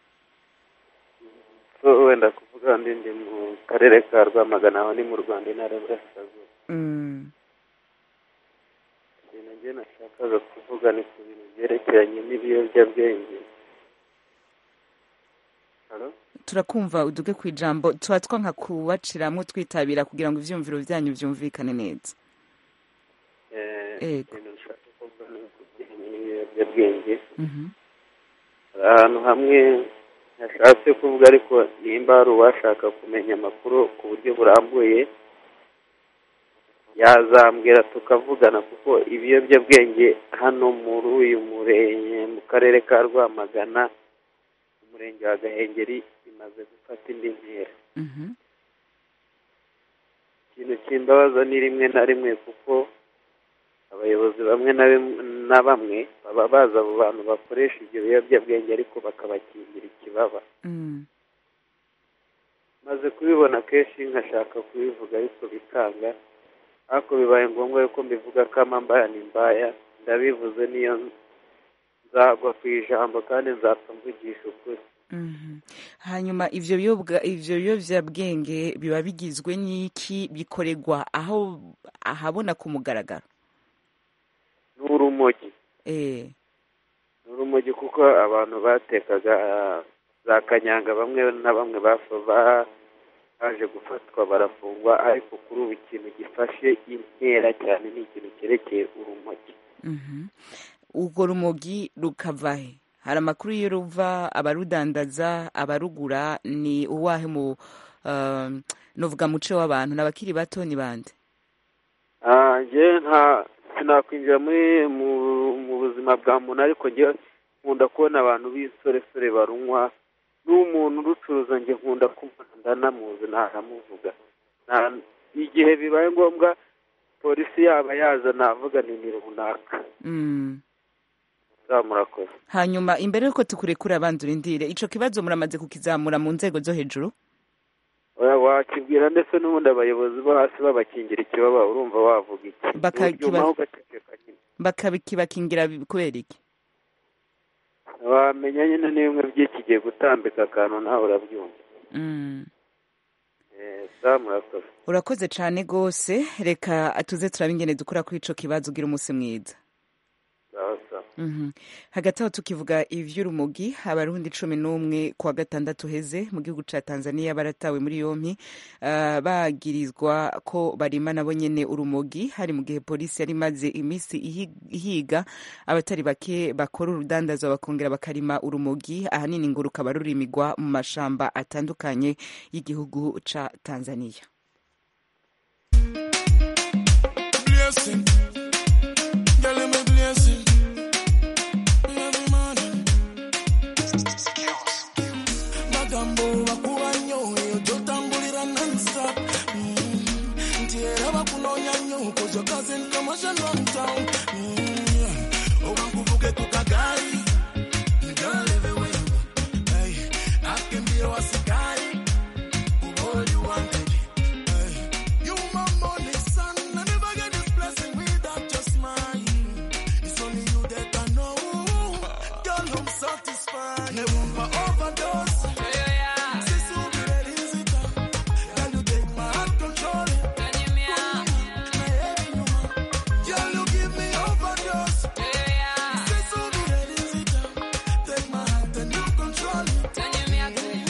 so wenda kuvuga ndi ndi mu karere ka rwamagana aho ni mu rwanda intara y'uburasirazuba
Mm,
ibintu njye nashakaga kuvuga ni ku bintu byerekeranye n'ibiyobyabwenge Halo?
turakumva uduge ku ijambo tuba twanka kubaciramwo twitabira kugira ngo ivyumviro vyanyu vyumvikane neza
Eh,
Ego.
ibintu nshaka kuvuga ni ku bijyanye n'ibiyobyabwenge
Mhm.
hari ahantu hamwe nashatse kuvuga ariko nimba hari uwashaka kumenya amakuru ku buryo burambuye yazambwira tukavugana kuko ibiyobyabwenge hano muri uyu murenge mu karere ka rwamagana umurenge wa gahengeri bimaze gufata indi ntera
Mhm.
ikintu kimbabaza ni rimwe na rimwe kuko abayobozi bamwe na bimwe- na bamwe baba bazi abo bantu bakoresha ibyo biyobyabwenge ariko bakabakingira ikibaba
Mm.
maze kubibona kenshi nkashaka kubivuga ariko bikanga ariko bibaye ngombwa yuko mbivuga ko amambaya ni mbaya ndabivuze niyo nzagwa ku ijambo kandi nzapfa mvugisha ukuri
Mhm. hanyuma ivyo biyobwa ivyo biyovyabwenge biba bigizwe n'iki bikoregwa aho ahabona ku mugaragaro
ni urumogi
eh
ni urumogi kuko abantu batekaga ah, za kanyanga bamwe na bamwe bafa ba- baje gufatwa barafungwa ariko kuri ubu ikintu gifashe intera cyane ni ikintu cyerekeye urumogi
Mhm. urwo rumogi rukava he hari amakuru iyo ruva abarudandaza abarugura ni uwahe mu uh, novuga muce w'abantu n'abakiri bato ni bande
Ah, njye nta sinakwinjira muri mu, mu buzima bwa muntu ariko njye nkunda kubona abantu b'insoresore barunywa n'umuntu urucuruza njye nkunda kumubona ndanamuzi ntanamuvuga Nta- igihe bibaye ngombwa polisi yaba yaza navuga ni ni runaka
mm.
za murakoze
hanyuma imbere yuko tukurekura abandi urindire ico kibazo muramaze kukizamura mu nzego zo hejuru
Oya, wakibwira ndetse n'ubundi abayobozi bo hasi babakingira ikibaba urumva wavuga iki
Bakakiba-
uryumaho ugaceceka nyine
bakabikibakingira bi- kubera iki
wamenya nyine n'ibimwe by'ikigiye gutambika akantu nawe urabyumva
mm.
Eh, za murakoze
urakoze cane gose reka tuze turabe ingene dukora kuri ico kibazo ugira umunsi mwiza
sawa sawa
Mhm. hagati aho tukivuga ivy'urumogi abarundi cumi n'umwe kuwa gatandatu heze mu gihugu ca tanzania baratawe muri yompi uh, bagirizwa ko barima nabo nyene urumogi hari mu gihe polisi yari imaze imisi ihi- ihiga abatari bake bakora urudandazwa bakongera bakarima urumogi ahanini ngo rukaba rurimigwa mu mashamba atandukanye y'igihugu ca tanzania
blessing. Girl, I'm a blessing. Every morning. Magambo bakuba nnyo eyo gyotambulira non-stop Mm, nti era bakunoonya nnyo cause your cousin commotion from town Mm, yeah. oba nkuvuge ku kagaali girl everywhere you go. Hey, I can be your asikari all you wanted you my money, son. I never get this blessing without your smile. It's only you that I know. Girl, I'm satisfied. Never overdose. Since you be ready, is it? Girl, you take my heart control. Girl, you give me overdose. Since you be ready, is it? Take my heart and you control it.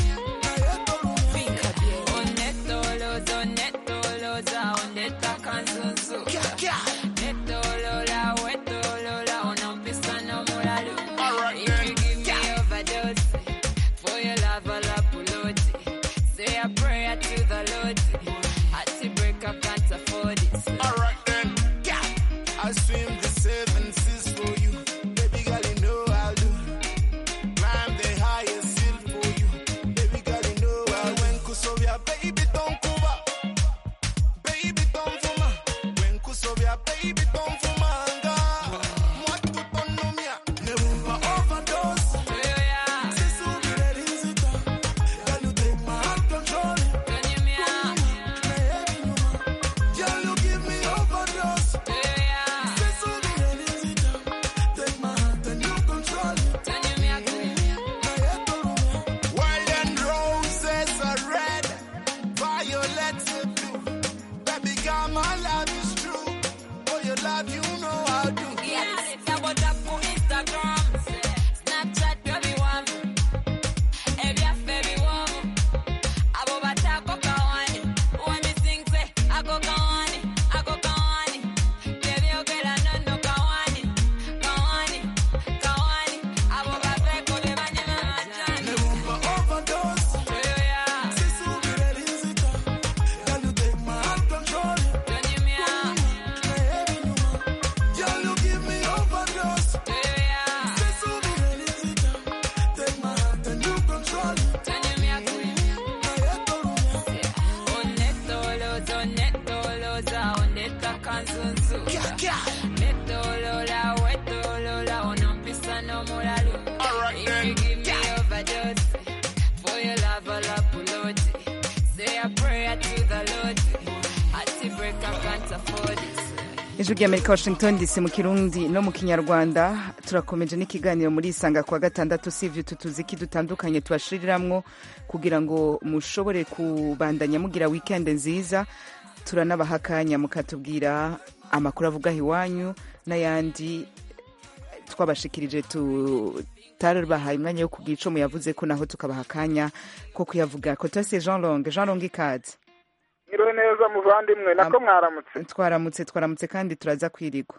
ijwi ry'amerika washington dc mu kirundi no mu kinyarwanda turakomeje n'ikiganiro muri isanga kuwa gatandatu usibye utu tuziki dutandukanye tubashiriramwo kugira ngo mushobore kubandanya mugira wikendi nziza turanabaha akanya mukatubwira amakuru avuga aho iwanyu n'ayandi twabashikirije tutabahaye umwanya wo kubwira ico muyavuze ko naho tukabaha akanya ko kuyavuga ko tose jean longue jean longue ikaze
Mwiriwe neza muvandimwe nako mwaramutse
twaramutse twaramutse kandi turaza kwirigwa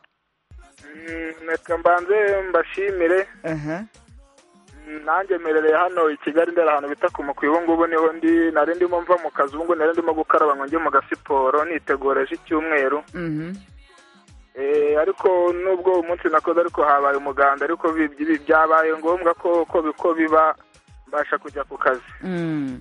Mm, reka mbanze mbashimire
aha
Mm, nanjye merereye hano i kigali ndera ahantu bita ku mukwi ubu ngubu niho ndi nari ndimo mva mu kazi ubu ngubu nari ndimo gukaraba ngo njye mu gasiporo nitegureje icyumweru
mhm
Eh, ariko nubwo uwo munsi nakoze ariko habaye umuganda ariko bi- bi- byabaye ngombwa ko ko bi- ko biba mbasha kujya ku kazi
Mm.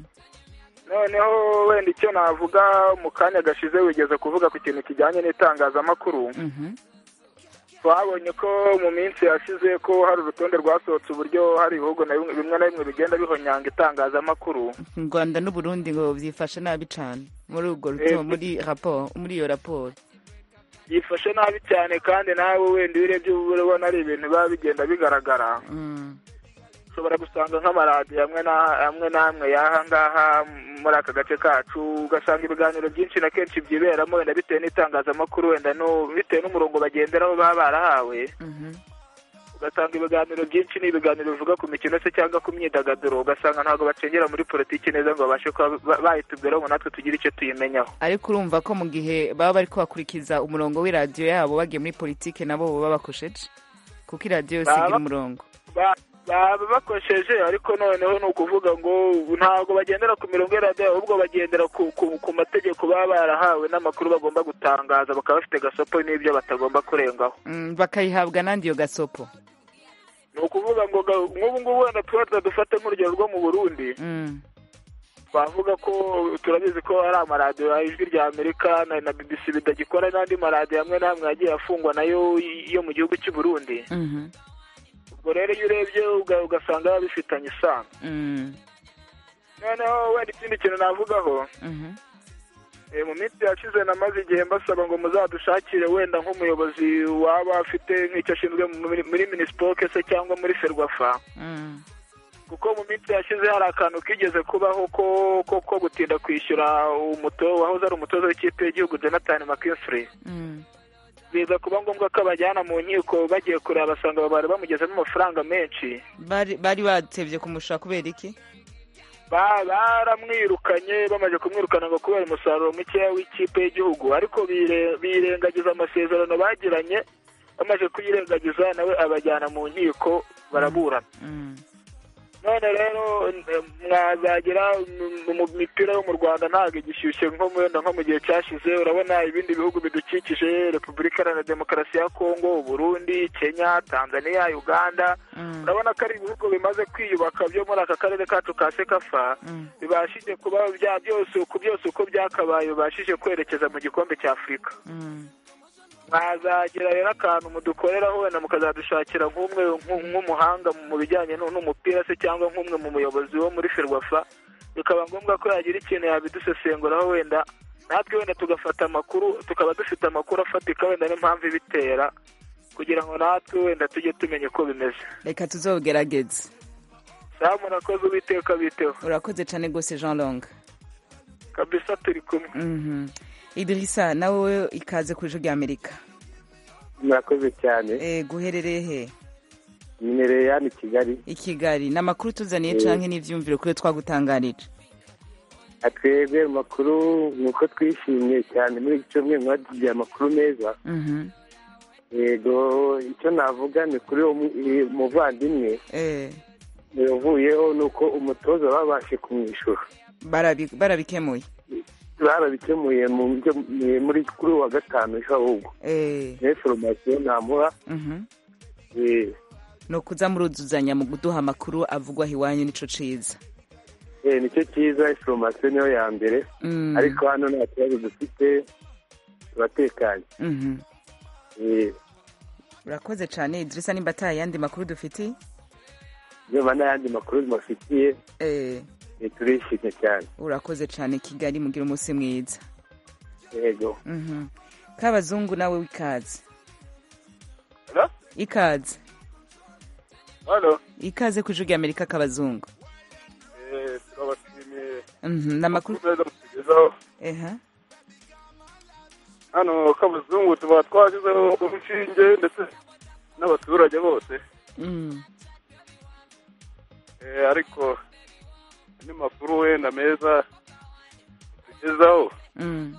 noneho wenda icyo navuga mu kanya gashize wigeze kuvuga ku kintu kijyanye n'itangazamakuru
Mhm.
twabonye ko mu minsi yashize ko hari urutonde rwasohotse uburyo hari ibihugu na bimwe bimwe na bimwe bigenda bihonyanga itangazamakuru
u rwanda n'uburundi ngo byifashe nabi cyane muri ubwo
Eh,
ruto muri raporo muri iyo raporo
yifashe nabi cyane kandi nawe wenda iyo urebye uba urabona ari ibintu biba bigenda bigaragara
Mm.
ushobora gusanga nk'amaradiyo amwe na- amwe n'amwe y'aha ngaha muri aka gace kacu ugasanga ibiganiro byinshi na kenshi byiberamo wenda bitewe n'itangazamakuru wenda no bitewe n'umurongo bagenderaho baba barahawe
Mhm.
ugasanga ibiganiro byinshi ni ibiganiro bivuga ku mikino se cyangwa ku myidagaduro ugasanga ntabwo bacengera muri politiki neza ngo babashe kuba ba- bayitubwiraho ngo natwe tugire icyo tuyimenyaho
ariko urumva ko mu gihe baba bari kubakurikiza umurongo w'iradiyo yabo bagiye muri politike nabo baba bakosheje kuko iradiyo yose igira
Baba-
umurongo
Ba- baba bakosheje ariko noneho ni ukuvuga ngo ntabwo bagendera ku mirongo y'iradiyo ahubwo bagendera ku, ku, ku mategeko baba barahawe n'amakuru bagomba gutangaza bakaba bafite gasopo n'ibyo batagomba kurengaho
Mm, bakayihabwa n'andi iyo gasopo
ni ukuvuga ngo ga- nk'ubu ngubu wenda tuba dufate nk'urugero rwo mu burundi
Mm.
twavuga ko turabizi ko hari amaradiyo ya ijwi rya amerika na, na bbc bitagikora n'andi maradiyo amwe n'amwe yagiye afungwa nayo yo mu gihugu cy'u burundi
Mhm.
ubwo rero iyo urebye uga- ugasanga biba bifitanye isano
Mm.
noneho wenda ikindi kintu navugaho
Mhm.
eh, mu minsi yashize namaze igihe mbasaba ngo muzadushakire wenda nk'umuyobozi waba afite nk'icyo ashinzwe muri, muri minisipoke se cyangwa muri ferwafa
Mm.
kuko mu minsi yashize hari akantu kigeze kubaho ko ko, ko gutinda kwishyura umuto wahoze ari umutoza w'ikipe y'igihugu jonathan mckinstry
Mm.
biza kuba ngombwa ko abajyana mu nkiko bagiye kureba basanga bari bamugezemo amafaranga menshi
bari bari batevye kumushaka kubera iki
Ba- baramwirukanye bamaze kumwirukana ngo kubera umusaruro mukeya w'ikipe y'igihugu ariko bire- birengagiza amasezerano bagiranye bamaze kuyirengagiza nawe abajyana mu nkiko baraburana
Mm.
none rero eh, mwazagira mu- mu mipira yo mu rwanda ntabwo igishyushye nko mu- wenda nko mu gihe cyashize urabona ibindi bihugu bidukikije repubulika iharanira demokarasi ya kongo uburundi kenya tanzania uganda
Mm.
urabona ko ari ibihugu bimaze kwiyubaka byo muri aka karere kacu ka sekafa
Mm.
bibashije kuba bya byose uko byose uko byakabaye bibashije kwerekeza mu gikombe cya afurika
Mm.
mwazagira rero akantu mudukoreraho wenda mukazadushakira nk'umwe nk'u- nk'umuhanga mu bijyanye n'u- n'umupira se cyangwa nk'umwe mu muyobozi wo muri ferwafa bikaba ngombwa ko yagira ikintu yabidusesenguraho wenda natwe wenda tugafata amakuru tukaba dufite amakuru afatika wenda n'impamvu ibitera kugira ngo natwe wenda tujye tumenya uko bimeze
reka tuzogerageze
sawa murakoze uwiteka biteho
urakoze cyane rwose jean long
kabisa turi kumwe
Mhm. idirisa nawe ikaze ku ijwi ry'amerika
murakoze cyane
Eh, guherereye he
nimereye hano i kigali
i kigali ni amakuru tuzaniye
Eh.
canke n'ivyumviro kuri twagutangarije
atwebwe amakuru ni uko twishimye cyane muri iki cyumweru mwadugiye amakuru meza
Mhm.
yego icyo navuga ni kuri uwo mu- eh, muvandimwe
Eh,
yavuyeho ni uko umutoza babashe kumwishyura
barabi- barabikemuye
barabikemuye mu buryo eh, muri kuri uwa gatanu ejo ahubwo
Eh,
niyo foromasiyo namuha
mhm.
eh,
ni ukuza muruzuzanya mu kuduha amakuru avugwaho iwanyu nico ciza
eh, nicyo cyiza foromasiyo niyo ya mbere
Mm.
ariko hano nta kibazo dufite turatekanye
Mhm.
Eh,
urakoze cyane idirisa nimba ata yandi makuru dufitiye
niba n'ayandi makuru mubafitiye
Eh,
eh, turishimye cyane
urakoze cyane kigali mugira umunsi mwiza
yego
Mhm. kabazungu nawe w'ikaze
Hello?
ikaze
halo
ikaze ku ijwi rya amerika kabazungu
Eh, turabashimiye
Mhm, ni amakuru
meza mutugezaho
eha
hano kabazungu tuba twashyizeho urushinge ndetse n'abaturage bose
Mm.
Eh, ariko andi makuru wenda meza tugezaho
Mm.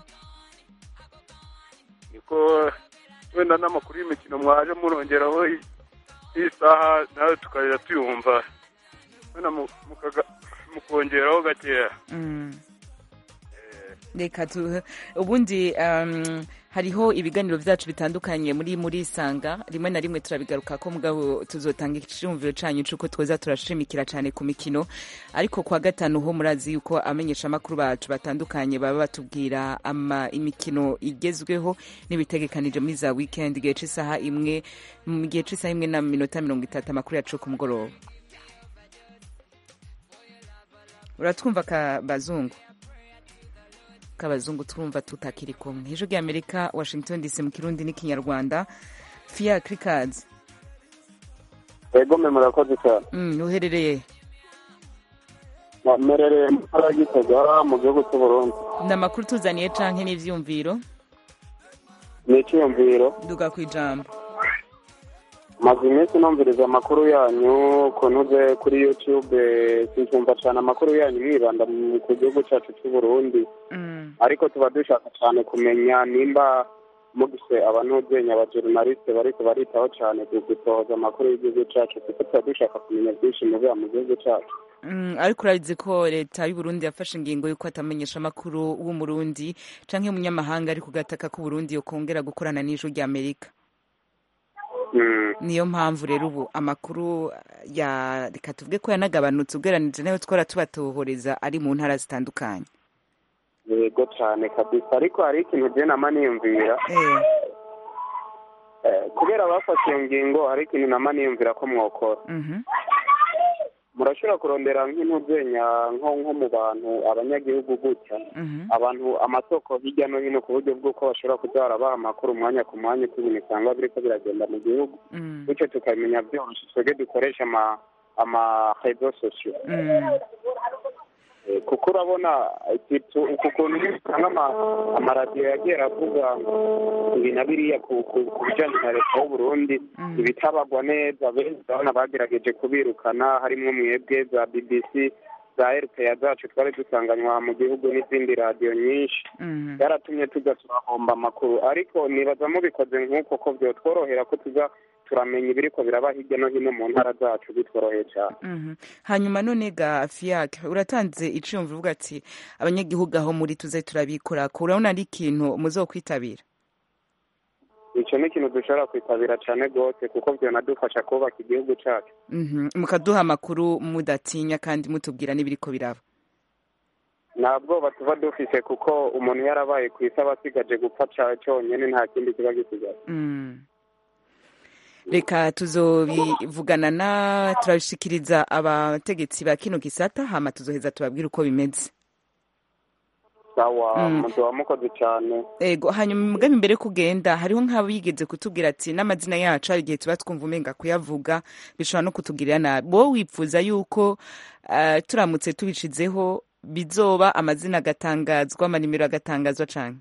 niko wenda n'amakuru y'imikino mwaje murongeraho i- iyi saha nawe tukajya tuyumva wenda mu- mukaga- mukongeraho gakeya
Mm. reka tu ubundi um, hariho ibiganiro byacu bitandukanye muri muri isanga rimwe na rimwe turabigaruka ko mugabo tuzotanga icyumviro canyu c'uko twoza turashimikira cyane ku mikino ariko kwa gatanu ho murazi yuko amenyesha amakuru bacu batandukanye baba batubwira ama imikino igezweho n'ibitegekanije muri za weekend igihe c'isaha imwe mu gihe c'isaha imwe na minota mirongo itatu amakuru yacu ku mugoroba uratwumva ka bazungu k'abazungu twumva tutakiri kumwe ijwi ry'amerika washington dc mu kirundi n'ikinyarwanda fiya kirikazi
ego mwe murakoze cyane
mm, uherereye
mmerereye mu ntara ya gitega mu gihugu cy'u burundi
ni amakuru tuzaniye canke n'ivyumviro
ni icyiyumviro
duga ku ijambo
maze iminsi numviriza amakuru yanyu kunuze kuri youtube sinkumva cyane amakuru yanyu mwibanda mu- ku gihugu cyacu cy'u burundi
Mm.
ariko tuba dushaka cyane kumenya nimba mugise abanuzenya abajournaliste bariko baritaho cyane gu- gusohoza amakuru y'igihugu cyacu kuko tuba dushaka kumenya byinshi mubiba mu gihugu cyacu
Mm, ariko urabizi ko leta y'uburundi yafashe ingingo y'uko atamenyesha amakuru w'umurundi canke umunyamahanga ari ku gataka k'uburundi yokongera gukorana n'ijwi ry'amerika niyo mpamvu rero ubu amakuru ya reka tuvuge ko yanagabanutse ugereranije nayo twara tubatohoreza ari mu ntara zitandukanye
yego cyane kabisa ariko hari ikintu je nama niyumvira Eh, kubera bafashe iyo ngingo hari ikintu nama niyumvira ko mwokora
Mhm.
murashobora kurondera nk'intuzenya nko nko mu bantu abanyagihugu gutya
Mhm.
abantu amasoko hirya no hino ku buryo bw'uko bashobora kuza barabaha amakuru umwanya ku mwanya uko ibintu usanga biriko biragenda mu gihugu
Mm.
bityo tukabimenya byoroshye twebwe dukoresha ama ama rezo sosiyo
Mm.
Eh, kuko urabona ikitu uku kuntu usanga ama- amaradiyo yagiye aravuga ibi na biriya ku ku- ku bijyanye na leta y'uburundi ibitabagwa neza benshi urabona bagerageje kubirukana harimo mwebwe za bbc za rpa zacu twari dusanganywa mu gihugu n'izindi radiyo nyinshi
Mhm.
byaratumye tuza turahomba amakuru ariko nibaza mubikoze nk'uko ko byotworohera ko tuza turamenya ibiriko biraba hirya no hino mu ntara zacu bitworoheye cyane
Mhm. hanyuma none ga fiyak uratanze iciyumvo uvuga ati abanyagihugu aho muri tuze turabikorako urabona ari ikintu muzokwitabira
icyo ni ikintu dushobora kwitabira cyane rwose kuko byanadufasha kubaka igihugu cyacu
Mhm. mukaduha amakuru mudatinya kandi mutubwira n'ibiriko biraba
nta bwoba tuba dufise kuko umuntu yarabaye ku isi aba asigaje gupfa ca- cyonyine nta kindi kiba gisigaye
Mm. reka tuzobivugana na turabishikiriza abategetsi ba kino gisata hama tuzoheza tubabwire uko bimeze
sawa
Mm.
muduha mukoze cyane
ego hanyuma umugambi mbere yo kugenda hariho nk'abigeze kutubwira ati n'amazina yacu hari igihe tuba twumva umenga kuyavuga bishobora no kutugirira nabi wowe wifuza yuko eh, turamutse tubishizeho bizoba amazina agatangazwa amanimero agatangazwa cane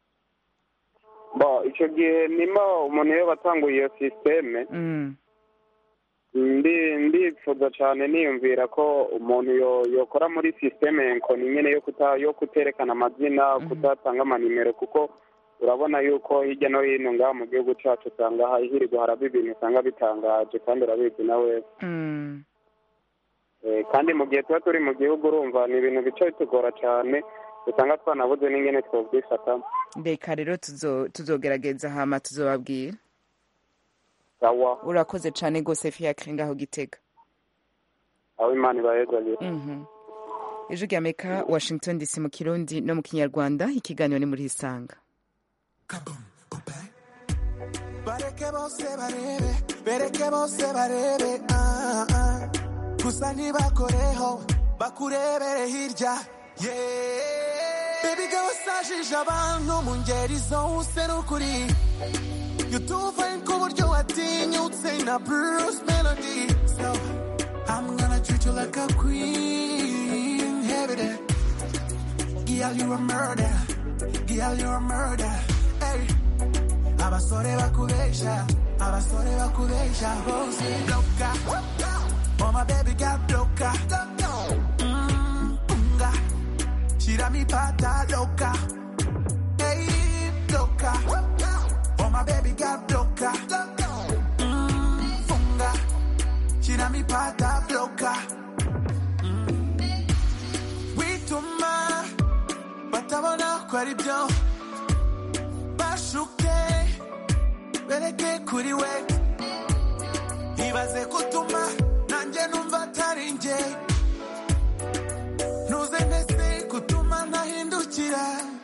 bo icyo gihe nima umuntu iyo batanguye iyo sisiteme
Mm.
ndi ndifuza cyane niyumvira ko umuntu yo- yokora muri sisiteme nkoni nyine yo kuta yo kuterekana amazina kutatanga amanimero kuko urabona yuko hirya no hino ngaha mu gihugu cyacu usanga ha- hirirwa haraba ibintu usanga bitangaje kandi urabizi nawe
Mm.
Eh, kandi mu gihe tuba turi mu gihugu urumva ni ibintu bica bitugora cyane usanga twanabuze n'ingene twobwifatamo
reka rero tuzo- tuzogerageza hama tuzobabwira
sawa
urakoze cane rwose fiakre ngaho gitega
aho imana ibahezagire
Mhm. ijwi rya amerika washington dc mu kirundi no mu kinyarwanda ikiganiro ni muri isanga
bareke bose barebe bereke bose barebe ah, ah. gusa ntibakoreho bakurebere hirya yeah. Baby girl wasajije abantu mu ngeri zose n'ukuri yutuvaye ku buryo watinyutse na Bruce Melody so I'm gonna treat you like a queen every day Girl you a murder Girl you a murder hey abasore bakubesha abasore bakubesha bose loka oh my baby got loka Mm, unga Shira mi pata loca hey loca oh my baby got loca Mm, funga Shira mi pata loca Mm. wituma batabona ko ari byo bashuke bereke kuri we ibaze kutuma nanjye numva atari njye ntuze ndetse kutuma ntahindukira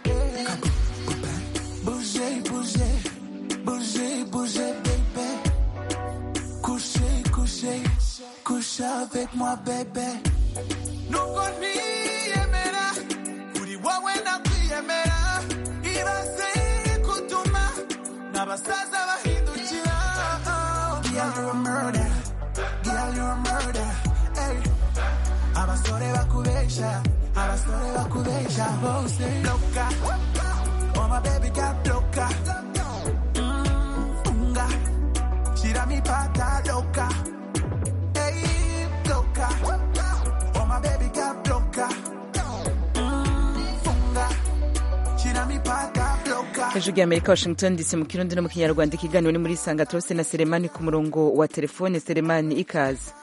buje buje buje buje bebe couche couche couche avec moi bebe nubwo ntiyemera uri wowe nakwiyemera ibaze kutuma n'abasaza bahindukira Girl, you're a murder. Girl, you're a murder. Hey. abasore bakubesha abasore bakubesha bose loka oh my baby got loka Mm, funga shira mi pata loka hey loka oh my baby got loka Mm, funga shira mi pata loka
hejuru y'amerika washington dc mu kirundi no mu kinyarwanda ikiganiro ni muri sanga turose na seremani ku murongo wa telefone seremani ikaze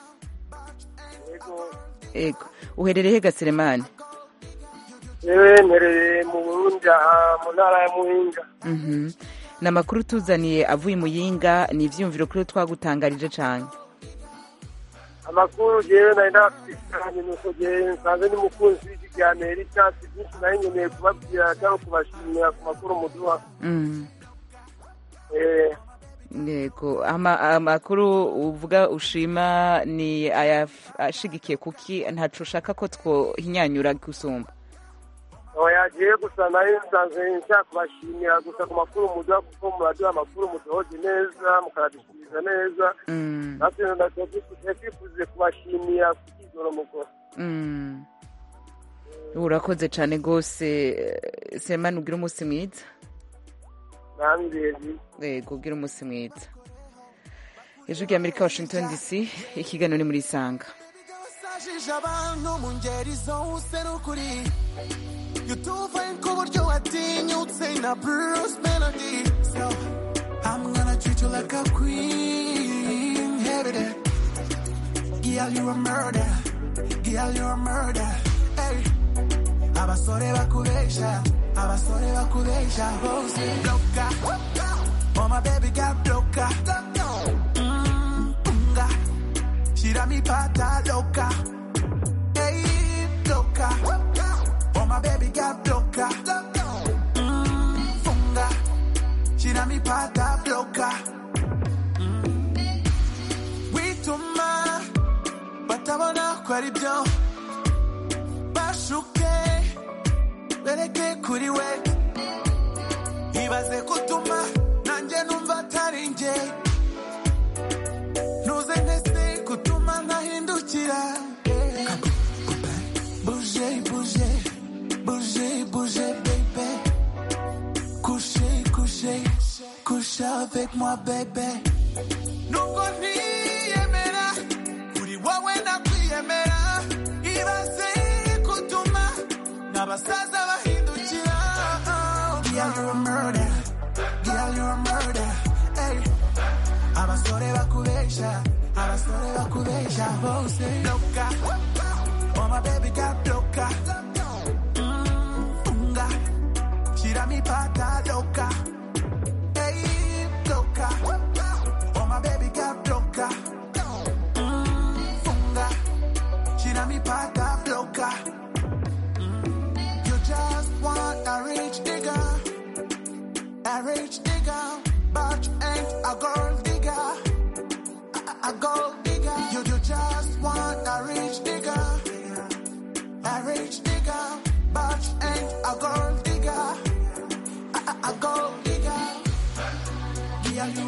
ego uherereye hega seremani
yewe mperereye mu burundi aha mu ntara ya muhinga
Mhm. ni amakuru tuzaniye avuye i muyinga ni ibyiyumviro kuri twagutangarije cyane
amakuru jewe nari ndafitanye nuko jewe nsanze ni mukunzi w'iki rya amerika si byinshi nari nkeneye kubabwira cyangwa kubashimira ku makuru muduha
Mhm.
Eh,
yego Ama- amakuru uvuga ushima ni ayaf- ashigikiye kuki ntacu ushaka ko twohinyanyura gusumba
oya jewe gusa nari nsanzwe nshaka kubashimira gusa ku makuru muduha kuko muraduha amakuru muduhoje neza mukaradushyikiriza neza
Mm.
natwe ndakwifuza twifuze kubashimira ku kigoro mukora
Mm. urakoze cyane rwose eh, semani ubwira umunsi mwiza
nambirezi
yego ubwira umunsi mwiza hejuru y'amerika washington dc ikiganiro ni muri isanga
wasajije abantu mu ngeri zose n'ukuri yutuvaye ku buryo watinyutse na Bruce Melody so I'm gonna treat you like a queen every day Girl you a murder Girl you a murder hey abasore bakubesha abasore bakubesha bose loka oh my baby got loka Mm, unga shira mi pata loka hey loka oh my baby got loka Mm, funga shira mi pata loka Mm. wituma batabona ko ari byo bashuke bereke kuri we ibaze kutuma nanjye numva atari njye ntuze ndetse kutuma ntahindukira buje buje buje buje bebe couche couche couche avec moi bebe nubwo ntiyemera uri wowe nakwiyemera ibaze kutuma n'abasaza bahindukira Girl, you're a murder. Girl, you're a murder. Hey. abasore bakubesha abasore bakubesha bose loka oh my baby got loka Mm, funga shira mi pata loka hey loka oh my baby got loka Mm, funga shira mi pata loka Mm, you just want a rich nigga a rich nigga but you ain't a gold digger a, a gold digger. You, you just want a rich nigga, a rich nigga, but you ain't a gold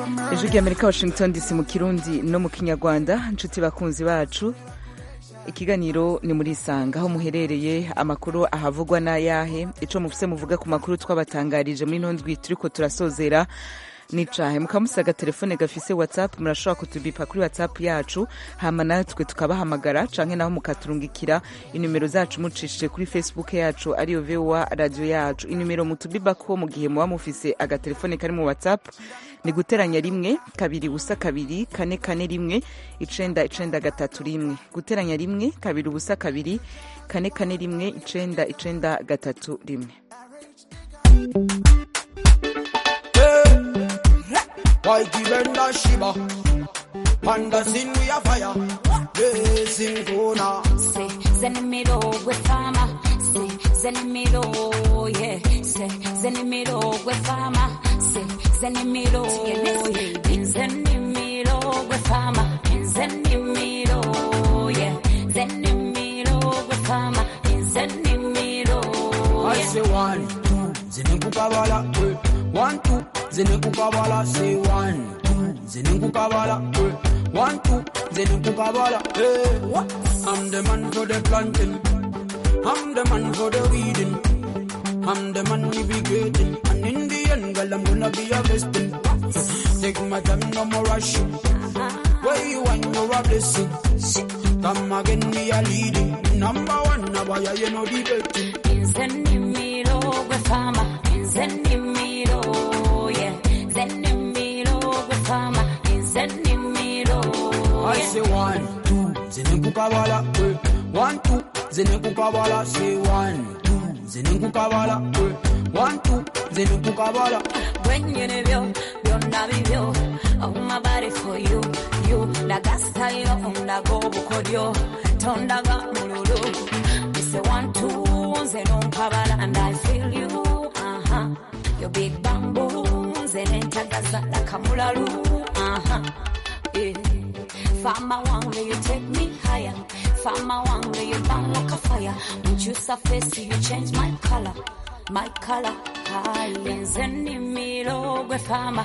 ijwi ry'amerika washington dc mu kirundi no mu kinyarwanda inshuti bakunzi bacu ikiganiro ni muri isanga aho muherereye amakuru ahavugwa n'ayahe ico mufise muvuga ku makuru twabatangarije muri ino ndwi turiko turasozera nicahe mukamusaga telefone gafise whatsapp murashobora kutubipa kuri whatsapp yacu hama natwe tukabahamagara canke naho mukaturungikira inimero zacu mucishije kuri facebook yacu ariyo voa radio yacu inimero mutubibako mu gihe muba mufise agatelefone kari mu whatsapp ni guteranya rimwe kabiri ubusa kabiri kane kane rimwe icenda icenda gatatu rimwe guteranya rimwe kabiri ubusa kabiri kane kane rimwe icenda icenda gatatu rimwe
Whitey Benda Shiba. Panda sin we a fire. Blazing Kona.
Say, Zenimiro with farmer. Say, Zenimiro, yeah. Say, Zenimiro with farmer. Say, Zenimiro, yeah. Zenimiro with farmer. Zenimiro, yeah. Zenimiro with farmer. Zenimiro,
I
yeah.
say one, two, zinekukabala, eh. one, two, zinekukabala, say one, two, zinekukabala, eh. one, two, zinekukabala, eh. What? I'm the man for the planting, I'm the man for the weeding, I'm the man navigating, and in the end, girl, I'm gonna be harvesting. Take my time, no more rushing. Where you want, you're a blessing. Come again, me a leading. Number one, now why you know debating.
Zenimiro with farmer. Zenimiro, yeah. Zenimiro with farmer. Zenimiro,
I
yeah.
say one, two, zinekukabala, eh. One, two, zinekukabala, say one, two, zinekukabala, eh. One, two, zinekukabala.
When you know byonna bibyo Oh my body for you You Laga style ondago bukodyo Tondaga mululu We say one two Nze nompabala and I feel you uh-huh. Your big bamboo Nze nentagaza lakamulalu uh-huh. yeah. Fama one will you take me higher Fama one will you burn like a fire When you surface you change my color my color high Zenimiro gwe fama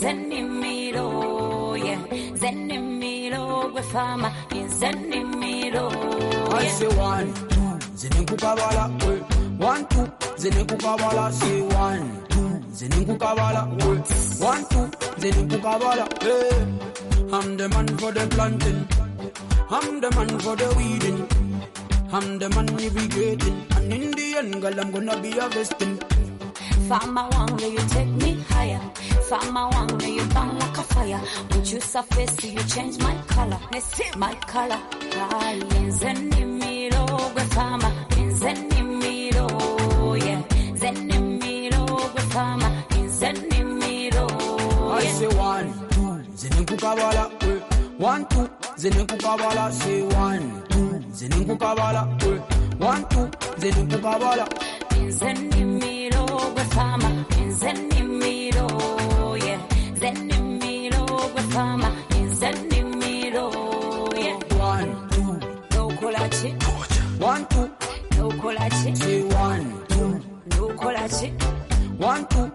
Zenimiro yeah Zenimiro gwe fama Zenimiro
I
yeah
say one, two, zinekukabala, eh. One, two, zinekukabala, say one, two, zinekukabala, eh. One, two, zinekukabala, eh. I'm the man for the planting, I'm the man for the weeding, I'm the man navigating, and in the end, girl, I'm gonna be harvesting.
Fama one will you take me higher Fama one will you burn like a fire When you surface you change my color My color high Zenimiro gwe fama Zenimiro yeah Zenimiro gwe fama Zenimiro
I
yeah
say one, two, zinekukabala, eh. One, two, zinekukabala, say one, two, zinekukabala, eh. One, two, zinekukabala.
Zenimiro gwe fama Zenimiro yeah Zenimiro gwe fama Zenimiro yeah
One, two,
Nokola chi
one, two,
Nokola chi
say one, two,
Nokola chi
one, two.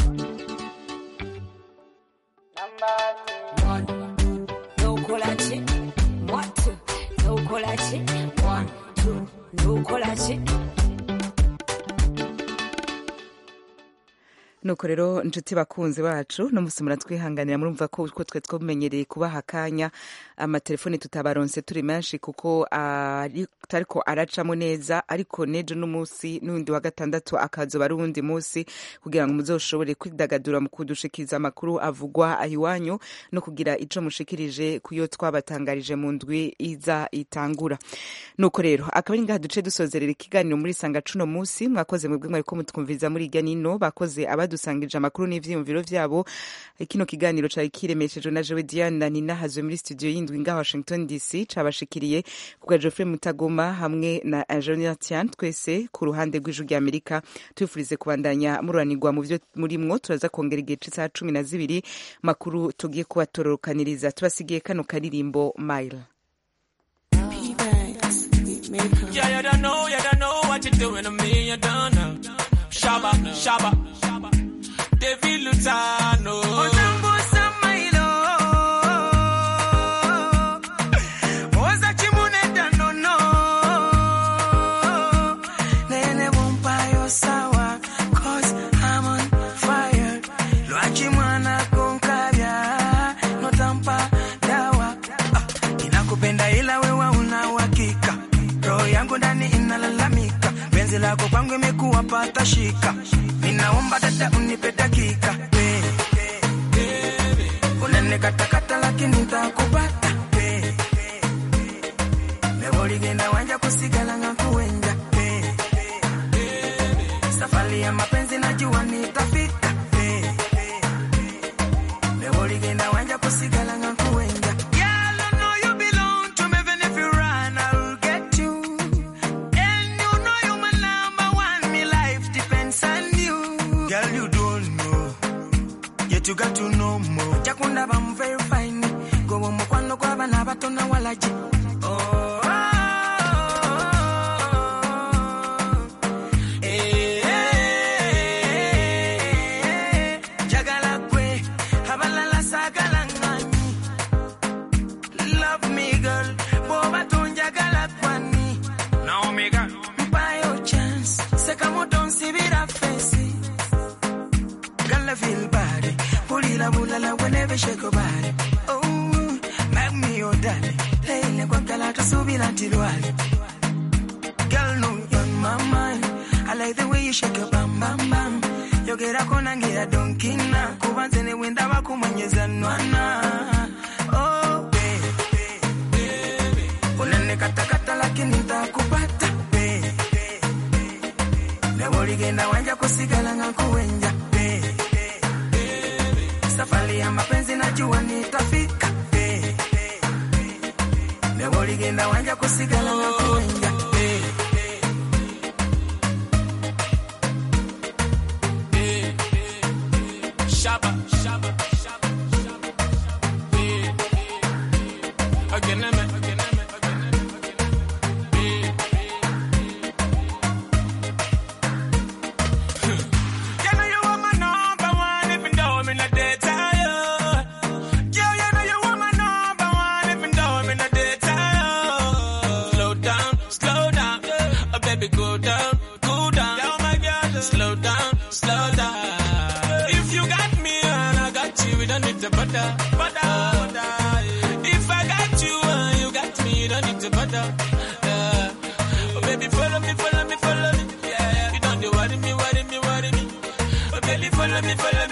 One,
Nokola chi One two Nokola chi One two Nokola chi
nuko rero inshuti bakunzi bacu no musi muratwihanganira murumva ko uko twe twamenyereye kubaha akanya amatelefone tutabaronse turi menshi kuko ari- atariko aracamo neza ariko nejo n'umunsi n'undi wa gatandatu akazoba ari uwundi munsi kugira ngo muzoshobore kwidagadura mu kudushikiriza amakuru avugwa aho iwanyu no kugira ico mushikirije kuyo twabatangarije mu ndwi iza itangura nuko rero akaba ari ngaha duce dusozerera ikiganiro muri sanga cuno munsi mwakoze mwebwe mwariko mutwumviriza muri irya nino bakoze abadusangije amakuru n'ivyiyumviro vyabo kino kiganiro cari kiremeshejwe na jewe diane na nina hazwe muri studio y'indwi ngaha washington dc cabashikiriye kubwa geoffrey mutagoma hamwe na ingenieur tian twese ku ruhande rw'ijwi rya amerika tubifurize kubandanya mururanirwa mu vyo murimwo turaza kongera igihe c'isaha cumi na zibiri makuru tugiye kubatororokaniriza tubasigiye kano karirimbo mile
Yeah, you don't know, you don't know what you're doing to me, you don't know. Shabba, shabba, David Lutano.
nipo ndani inalalamika penzi lako kwangu imekuwa pata shika ninaomba dada unipe dakika Eh, unanikatakata lakini ntakupata Eh, mewoligenda wanja kusigala ngakuwenja Eh, safari ya mapenzi najua nitafika Eh, mewoligenda wanja kusigala ngakuwenja Girl, I know you belong to me, even if you run, I'll get you. And you know you're my number one, me life depends on you. Girl, you don't know, yet you got to know more. Chakunda bam very fine, go on mukwano kwa bana bato na walaji. Oh, eh, eh, jagala kwe, abalala sagala ngani. Love me, girl. Boba tunjagala kwani. Naomi, girl. Mpa yo chance. Seka moto nsibira fesi. Girl, I feel bad. Pulila bulala whenever shake your body. Oh, make me your darling. Leile kwa kala tusubira tilwali. Girl, no, you're on my mind. I like the way you shake your bam bam bam. Yogera kona ngira donkina. Kubanze ne wenda bakumwenyeza nwana. Oh, baby. unanikatakata lakini ntakupata baby. newoligenda wanja kusigala ngakuwenja baby. safari ya mapenzi najua nitafika baby. newoligenda wanja kusigala ngakuwenja baby.
Shabba, shabba, shabba, shabba. Yeah, yeah. Again, I'm again, I'm You know you are my number one, even though I'm in a dead tired. Girl, you know you are my number one, even though I'm in a dead tired. Slow down, slow down, oh baby, go down, go down. Oh my God, slow down, slow down. If you got me and I got you, we don't need to butter, butter, butter. If I got you and you got me, you don't need to butter. Yeah. Oh baby, follow me, follow me, follow me. Yeah, you don't do worry me, worry me, worry me. Oh baby, follow me, follow